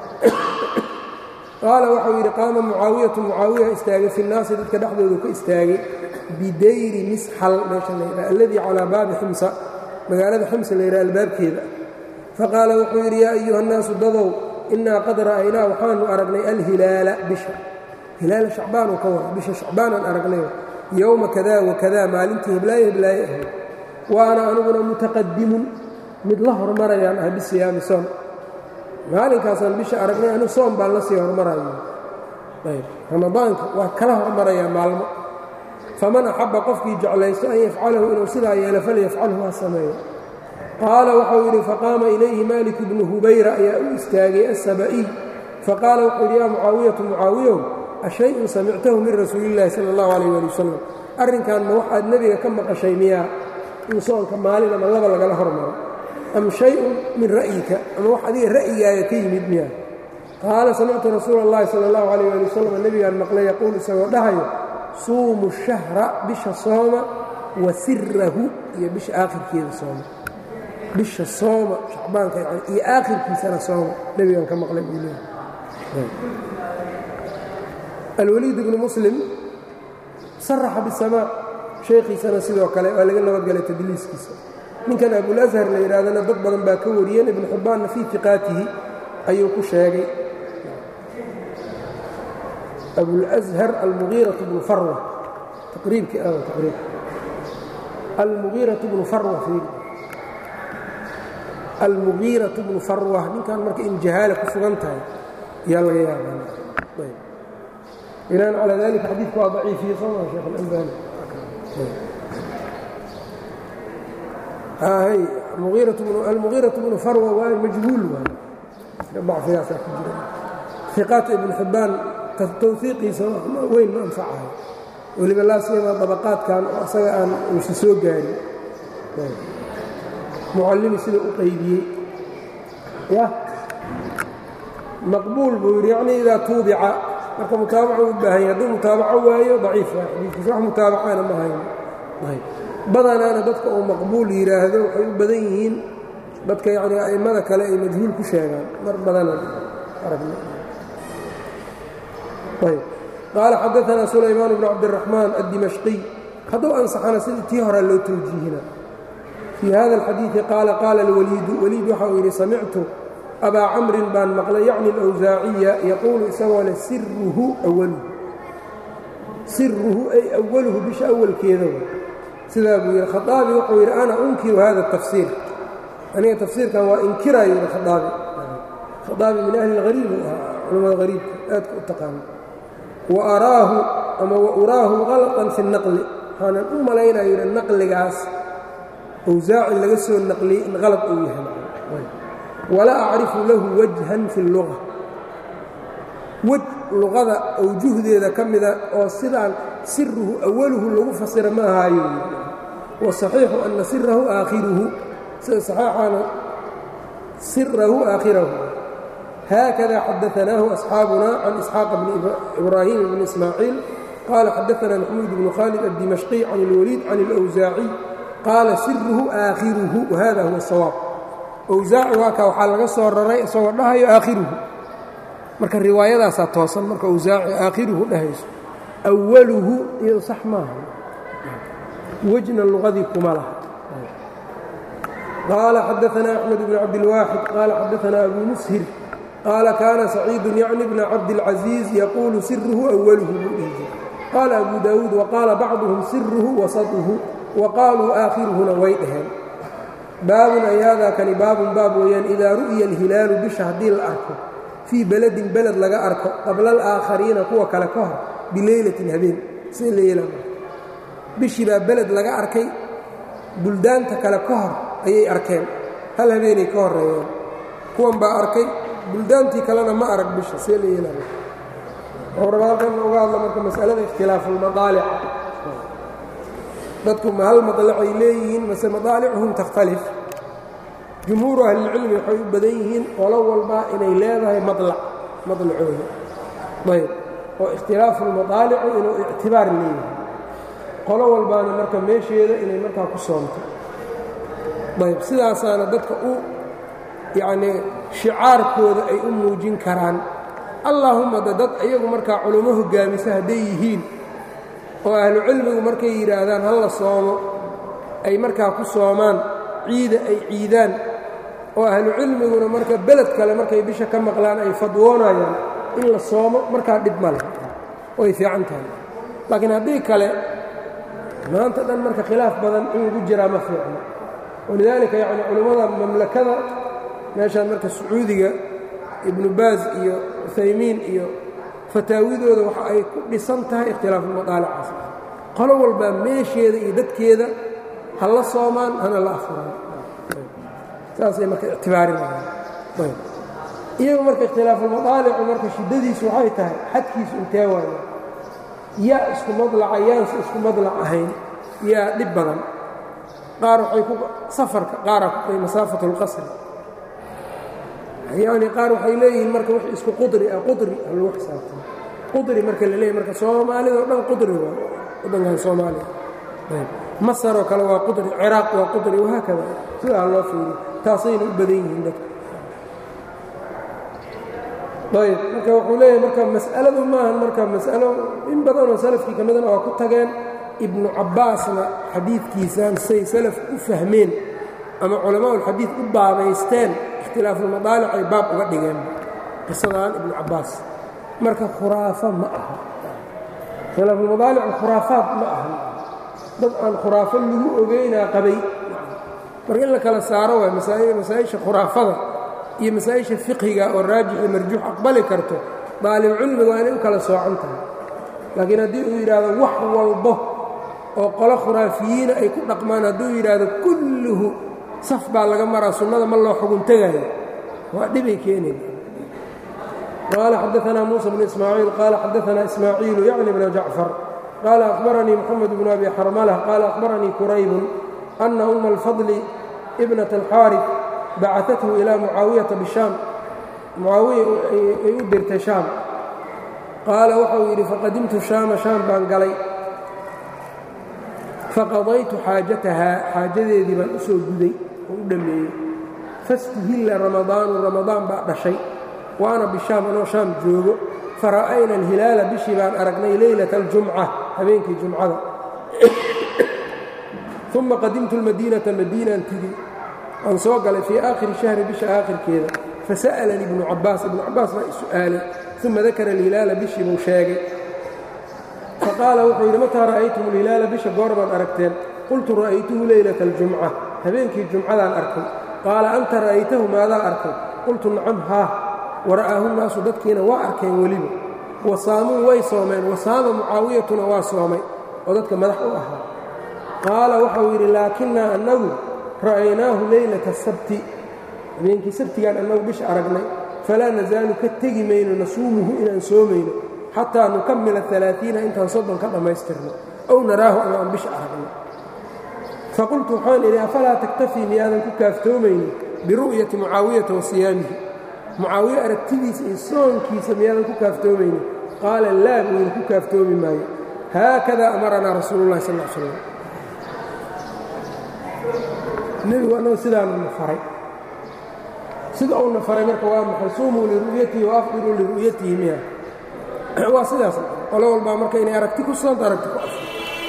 qaala waxau yidhi qaama mucaawiyatu mucaawiya istaagay fi nnaasi dadka dhexdoodu ka istaagay bidayri misxal meesha la yidhaha alladii calaa baabi ximsa magaalada ximsa la yidhaha albaabkeeda faqaala wuxuu yidhi yaa ayuha nnaasu dadow innaa qad ra'aynaa waxaanu aragnay alhilaala bisha hilaala shacbaanuu ka wara bisha shacbaanaan aragnay yowma kada wakada maalintii heblaaye heblaaye ahayd wa ana aniguna mutaqadimun mid la hormarayaan ah bisiyaami soon maalinkaasaan bisha aragnay anu soom baan la sii hormarayo ayb ramadaanka waa kala hormarayaa maalmo faman axabba qofkii jeclaysto an yafcalahu inuu sidaa yeelo falyafcalhu ha sameeyo qaala waxau yidhi faqaama ilayhi maalik bnu hubayra ayaa u istaagay asaba'iy faqaala wuxuu yidhi yaa mucaawiyatu mucaawiyow ashay-un samictahu min rasuuliillaahi sala allahu calayh waali wasalam arrinkan ma waxaad nebiga ka maqashay miyaa in soonka maalin ama laba lagala hormaro am shay-un min ra'yika ama wax adiga ra'yigaaga ka yimid miyaa qaala samictu rasuula اllahi sala اllahu calayh ali wasalam nebigaan maqlay yaquul isagoo dhahayo suumu shahra bisha sooma wa sirahu iyo bisha aakhirkeeda sooma bisha sooma shacbaanka yani iyo aakhirkiisana sooma nebigaan ka maqlay buu leeyahay alwaliid bnu muslim saraxa bisamaa sheekhiisana sidoo kale waa laga nabadgalay tadliiskiisa ninkan abulashar la yidhahdana dad badan baa ka wariyeen ibnu xibbaanna fii iqaatihi ayuu ku sheegay abulashar almugiiraةu bnu farwa taqriibkii a taqriib almugiiraةu bnu farwa almugiiraةu bnu farwa ninkan marka in jahaala ku sugan tahay yaa laga yaabaa binaan calaa dalika xadiidku waa daciifiye soo maa sheekh اlalbani almugiiraةu bnu farwa waa majhuul dacfigaasaa ku jira iqaat ibn xibbaan tawfiiqiisa weyn ma anfacahay weliba laasiyama dabaqaadkan oo asaga aan uusa soo gaarin mucallimi sida u qaybiyey ya maqbuul buu yidhi yacni idaa tuubica marka mutaabaca u baahanya hadduu mutaabaco waayo daciif waa xadiidkiisa wax mutaabacana ma hayo ayb badanaana dadka uu maqbuul yidhaahdo waxay u badan yihiin dadka yacni a'immada kale ay majhuul ku sheegaan mar badanaan aragna ayb qaala xadaanaa sulaymaan bnu cabdiraxmaan addimashqiy hadduu ansaxana sidii tii horaa loo tawjiihina fii hada alxadiidi qaala qaala alwaliidu waliid waxa uu yidhi samictu abaa camrin baan maqlay yacni alawsaaciya yaquulu isagoo leh siruhu awaluhu siruhu ay awaluhu bisha awalkeeda wa sidaa buu yidhi khaaabi wuxuu yidhi ana unkiru hada tafsiir aniga tafsiirkan waa inkiraayo yidhi khaaabi khaaabi min ahli اlhariib uu ahaa culamada hariibka aadka u taqaana wa araahu ama wa uraahu qalطan fi الnaqli waxaanan u malaynayo yidhi naqligaas awsaaci laga soo naqliyey in qalad uu yahay walaa acrifu lahu wajhan fi اlluga wej luqada awjuhdeeda ka mida oo sidaan siruhu awaluhu lagu fasira ma ahaayo wasaxiixu ana sirahu aakhiruhu sida saxeixaana sirahu aakhirahu haakada xadaanaahu asxaabuna can isxaaq bni ibraahim bni ismaaciil qaala xadaana maxmuud bnu khaalid addimashqi can اlwaliid can اlawsaaciy qaala siruhu aakhiruhu wahada huwa sawaab awsaaci waa kaa waxaa laga soo raray isagoo dhahayo aakhiruhu marka riwaayadaasaa toosan marka awsaaci aakhiruhu dhahayso awaluhu iyo sax maaha wejna luqadii kuma laha qaala xadaanaa axmed bn cabdilwaaxid qaala xadaanaa abu mushir qaala kaana saciidu yacni bna cabdilcaziiz yaquulu siruhu awaluhu buu dhihi jira qaala abu daawuud waqaala bacduhum siruhu wasatuhu wa qaaluu aakhiruhuna way dhaheen baabun ay haadaa kani baabun baab weeyaan idaa ru'ya alhilaalu bisha haddii la arko fii beledin beled laga arko qabla alaakhariina kuwa kale ka hor bileylatin habeen sida la yeelaa bishii baa beled laga arkay buldaanta kale ka hor ayay arkeen hal habeenay ka horreeyeen kuwan baa arkay buldaantii kalena ma arag bisha see la yeelaa wuxuu rabaa halkan uga hadla marka masalada ikhtilaafulmadaalica dadku ma hal madlacay leeyihiin mase madaalicuhum takhtalif jumhuuru ahlilcilmi waxay u badan yihiin qolo walba inay leedahay madlac madlacooda ayb oo ikhtilaafuulmadaalicu inuu ictibaar leeyahay qolo walbaana marka meesheeda inay markaa ku soomto ayb sidaasaana dadka u yacnii shicaarkooda ay u muujin karaan allaahumma de dad iyagu markaa culummo hoggaamisa hadday yihiin oo ahlu cilmigu markay yidhaahdaan hal la soomo ay markaa ku soomaan ciida ay ciidaan oo ahlu cilmiguna marka beled kale markay bisha ka maqlaan ay fadwoonayaan in la soomo markaa dhib ma leh way fiican tahay laakiin haddii kale maanta dhan marka khilaaf badan in lagu jiraa ma fiicno walidaalika yacni culimmada mamlakada meeshaan marka sacuudiga ibnu baas iyo uthaymiin iyo fataawidooda waxa ay ku dhisan tahay ikhtilaafulmadaalicaas qolo walbaa meesheeda iyo dadkeeda ha la soomaan hana la afuraan saasay marka ictibaarinayaan iyagu marka ikhtilaafulmadaalicu marka shiddadiisu waxay tahay xadkiisu intee waaya yaa isku madlaca yaanse isku madlac ahayn yaa dhib badan qaar waxay ku safarka qaaraa ku tay masaafatu اlqasri yacni qaar waxay leeyihiin marka wix isku qudri ah qudri ha lagu xisaabtamo qudri marka la leeyahy marka soomaalida o dhan qudri waa waddankan soomaaliya ayb masar oo kale waa qudri ciraaq waa qudri wahaakada sidaa loo fiiriyo taasayna u badan yihiin dadka ayb marka wuxuu leeyahay marka mas'aladu maahan marka mas'alo in badanoo salafkii ka midana waa ku tageen ibnu cabbaasna xadiidkiisaan say salaf u fahmeen ama culamaaulxadiid u baabaysteen ikhtilaafulmadaalic ay baab uga dhigeen qisadaan ibnu cabbaas marka khuraafo ma aha ikhtilaafulmadaalic khuraafaad ma aha dad aan khuraafo lagu ogeynaa qabay marka in la kala saaro waay masaa'isha khuraafada iyo masaa'isha fiqhiga oo raajixi marjuux aqbali karto daalibcilmiga waa inay u kala soocan tahay laakiin haddii uu yidhaahdo wax walbo oo qolo khuraafiyiina ay ku dhaqmaan hadduu yidhaahdo kulluhu saf baa laga maraa sunnada ma loo xugun tegaayo waa dhibay keenaya qaala xadaanaa muusa bnu ismaaciil qaala xadaanaa ismaaciilu yacni bna jacfar qaala akhbaranii moxamed bnu abi xarmala qaala akhbaranii quraybun ana umma alfadli ibnata alxaarif bacaathu ilaa mucaawiyata bishaam mucaawiya ay u dirtay shaam qaala waxau yidhi faqadimtu shaama shaam baan galay faqadaytu xaajatahaa xaajadeedii baan u soo guday oo u dhammeeyey fastuhilla ramadaanu ramadaan baa dhashay wa ana bishaam anoo shaam joogo fara'ayna alhilaala bishii baan aragnay leylata aljumca habeenkii jumcada uma qadimtu lmadiinata madiinaan tigi aan soo galay fii aakhiri shahri bisha aakhirkeeda fasa'alanii ibnu cabbaas ibnu cabbaas baa i su'aalay uma dakara alhilaala bishii buu sheegay faqaala wuxuu yidhi mataa ra'aytum alhilaala bisha goor baad aragteen qultu ra'aytuhu leylata aljumca habeenkii jumcadaan arkay qaala anta ra'aytahu maadaa arkay qultu nacam haa wara'aahu naasu dadkiina waa arkeen weliba wa saamuu way soomeen wasaama mucaawiyatuna waa soomay oo dadka madax u ahaa qaala waxau yidhi laakinnaa annagu ra'aynaahu leylata sabti habeenkii sabtigaan annagu bisha aragnay falaa nasaalu ka tegi mayno nasuumuhu inaan soomayno xataa nukamila alaaiina intaan soddon ka dhammaystirno ow naraahu ama aan bisha aragno faqultu waxaan idhi afalaa taktafii miyaadan ku kaaftoomaynin biru'yati mucaawiyata wa siyaamihi mucaawiye aragtidiisa iyo soonkiisa miyaadan ku kaaftoomaynin qaala laa buu ku kaaftoomi maayo haakada amaranaa rasuulu llahi sal slam nebigu annagu sidaanuna faray sida uuna faray marka waa maxay suumuu liru'yatihi wa afdiruu liru'yatihi miya waa sidaas qolo walbaa marka inay aragti ku soonto aragti ku afo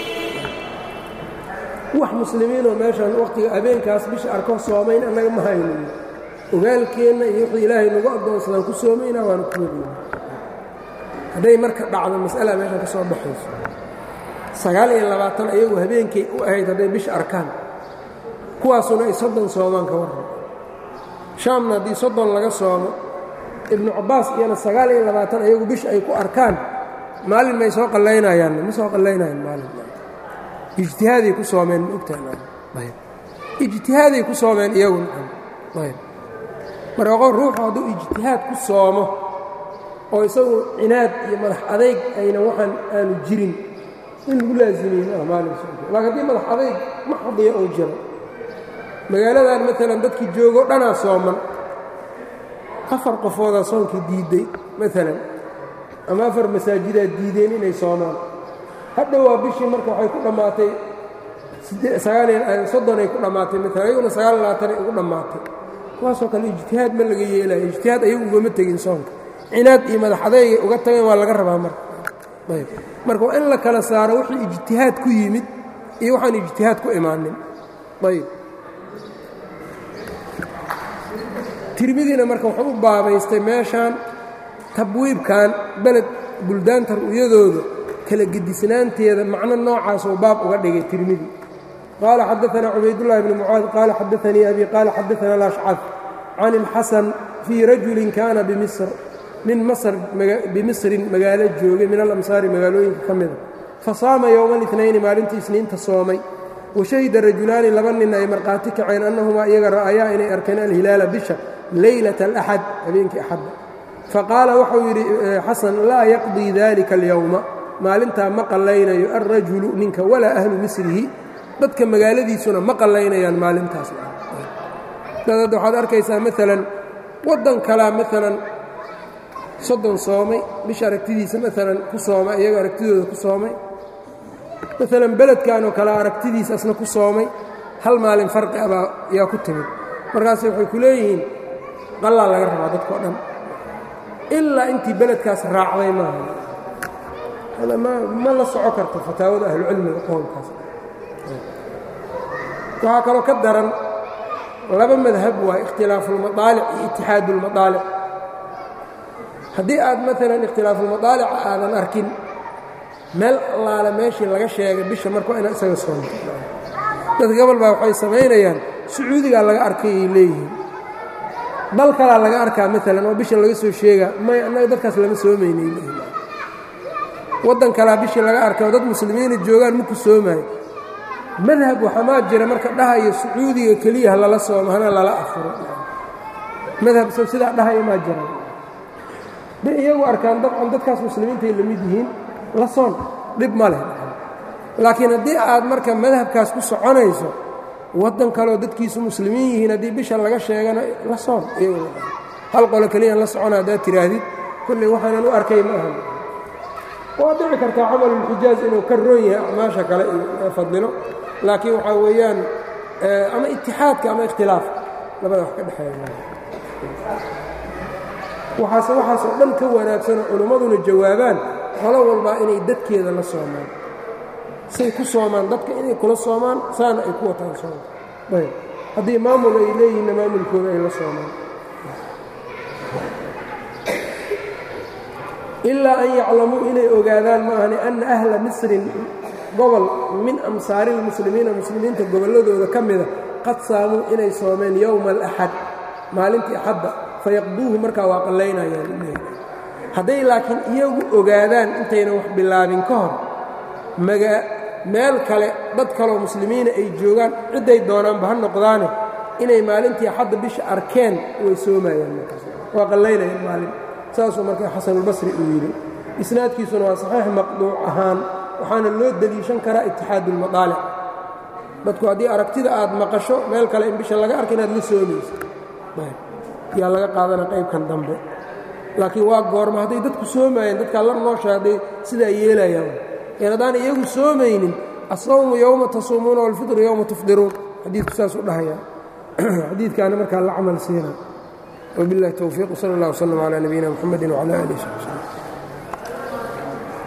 wax muslimiinoo meeshan wakhtiga habeenkaas bisha arko soomayn annaga ma haynin ogaalkeenna iyo wixii ilaahay nagu addoonsadaan ku soomayna waanu ku wadayna hadday marka dhacdo mas'ala meeshan ka soo baxayso sagaal iyo labaatan ayagu habeenkay u ahayd hadday bisha arkaan kuwaasuna ay soddon soomaan ka warran shaamna haddii soddon laga soomo ibnu cabbaas iyana sagaal iyo labaatan ayagu bisha ay ku arkaan maalin may soo qallaynayaan ma soo qallaynayaan maalin ijtihaaday ku soomeen ma ogtahay ijtihaaday ku soomeen iyagu ayb marka qof ruuxu hadduu ijtihaad ku soomo oo isagu cinaad iyo madax adayg ayna waxaan aanu jirin in lagu laazimiye maaha maalin laakiin haddii madax adayg maxdiya oo jiro magaaladan maalan dadkii joogo dhanaa sooman afar qofoodaa soonkii diidday maalan ama afar masaajidaa diideen inay soomaan hadha waa bishii marka waxay ku dhammaatay soddon ay ku dhammaatay maalan ayaguna sagaal labaatanay ugu dhammaatay kuwaasoo kale ijtihaad ma laga yeelayo ijtihaad ayagu ugama tegin soonka cinaad iyo madax adeygay uga tageen waa laga rabaa marka ayb marka waa in la kala saaro wixii ijtihaad ku yimid iyo waxaan ijtihaad ku imaanin ayb tirmidiina marka wuxuu u baabaystay meeshaan tabwiibkan beled buldaanta ru'yadooda kala gedisnaanteeda macno noocaasuu baab uga dhigay tirmidi qaala xadaanaa cubaydullahi bni mucaad qaala xadaanii abi qaala xadaana alashcad can ilxasan fii rajulin kaana bimisr nin masr bimisrin magaalo joogay min alamsaari magaalooyinka ka mida fasaama yowma اlitnayni maalintii isniinta soomay washahida rajulaani laba nin ay markhaati kaceen annahumaa iyaga ra'ayaa inay arkeen alhilaala bisha leylata alaxad habeenkii axadda faqaala waxau yidhi xasan laa yaqdii dalika alyowma maalintaa ma qallaynayo alrajulu ninka walaa ahlu misrihi dadka magaaladiisuna ma qallaynayaan maalintaas dad hadda waxaad arkaysaa maalan waddan kalaa maalan soddon soomay bisha aragtidiisa maalan ku soomay iyaga aragtidooda ku soomay maalan beledkanoo kale aragtidiisa asna ku soomay hal maalin farqi abaa yaa ku timid markaas waxay ku leeyihiin qallaa laga rabaa dadkao dhan ilaa intii beledkaas raacday maaha ma la soco karto fataawada ahlucilmiga qoonkaas waxaa kaloo ka daran laba madhab waa ikhtilaafuulmadaalic iyo itixaadulmadaalic haddii aad maalan ikhtilaafuulmadaalica aadan arkin meel allaale meeshii laga sheegay bisha marka waa inaad isaga soonto dadka gobol baa waxay samaynayaan sacuudigaa laga arkay ay leeyihiin dal kalaa laga arkaa maalan oo bisha laga soo sheegaa may annaga dadkaas lama soomaynay leeyihin waddan kalaa bishii laga arkay oo dad muslimiina joogaan maku soomaayo madhab waxamaa jira marka dhahayo sacuudiga keliya ha lala soomo hana lala afuro madhab so sidaa dhahaya maa jira bay iyagu arkaan dabcan dadkaas muslimiintay la mid yihiin la soon dhib ma leh laakiin haddii aad marka madhabkaas ku soconayso waddan kaleo dadkiisu muslimiin yihiin haddii bisha laga sheegana la soon iyagoo hal qolo keliyaan la socona haddaad tidhaahdid kolley waxaanan u arkay ma ahan waa dhici kartaa camalulxijaaj inuu ka roon yahay acmaasha kale iyo fadlilo laakiin waxaa weeyaan ama itixaadka ama ikhtilaafka labada wax ka dhexeeya waxaase waxaasoo dhan ka wanaagsanoo culimmaduna jawaabaan qolo walbaa inay dadkeeda la soomaan say ku soomaan dadka inay kula soomaan saana ay ku wataan sooma ayb haddii maamul ay leeyihinna maamulkooda ay la soomaan ilaa an yaclamuu inay ogaadaan maahani anna ahla misrin gobol min amsaari lmuslimiina muslimiinta gobolladooda ka mida qad saamuu inay soomeen yowma alaxad maalintii axadda fayaqduuhu markaa waa qallaynayaan hadday laakiin iyagu ogaadaan intaynan wax bilaabin ka hor maga meel kale dad kaloo muslimiina ay joogaan cidday doonaanba ha noqdaane inay maalintii axadda bisha arkeen way soomayaan markaas waa qallaynayaan maalin saasuu marka xasanulbasri uu yidhi isnaadkiisuna waa saxiix maqduuc ahaan waxaana loo deliishan karaa itixaadu ulmadaalic dadku haddii aragtida aad maqasho meel kale in bisha laga arka inaad la soomayso yaa laga qaadana qaybkan dambe laakiin waa goorma hadday dadku soomaayeen dadkaa la noosha hadday sidaa yeelayaan een haddaan iyagu soomaynin asawmu yowma tasuumuuna walfidru yowma tufdiruun xadiidku saasuu dhahayaa xadiidkaana markaa la camal siina وبالله التوفيق وصلى الله وسلم على نبينا محمد وعلى آله وصحبه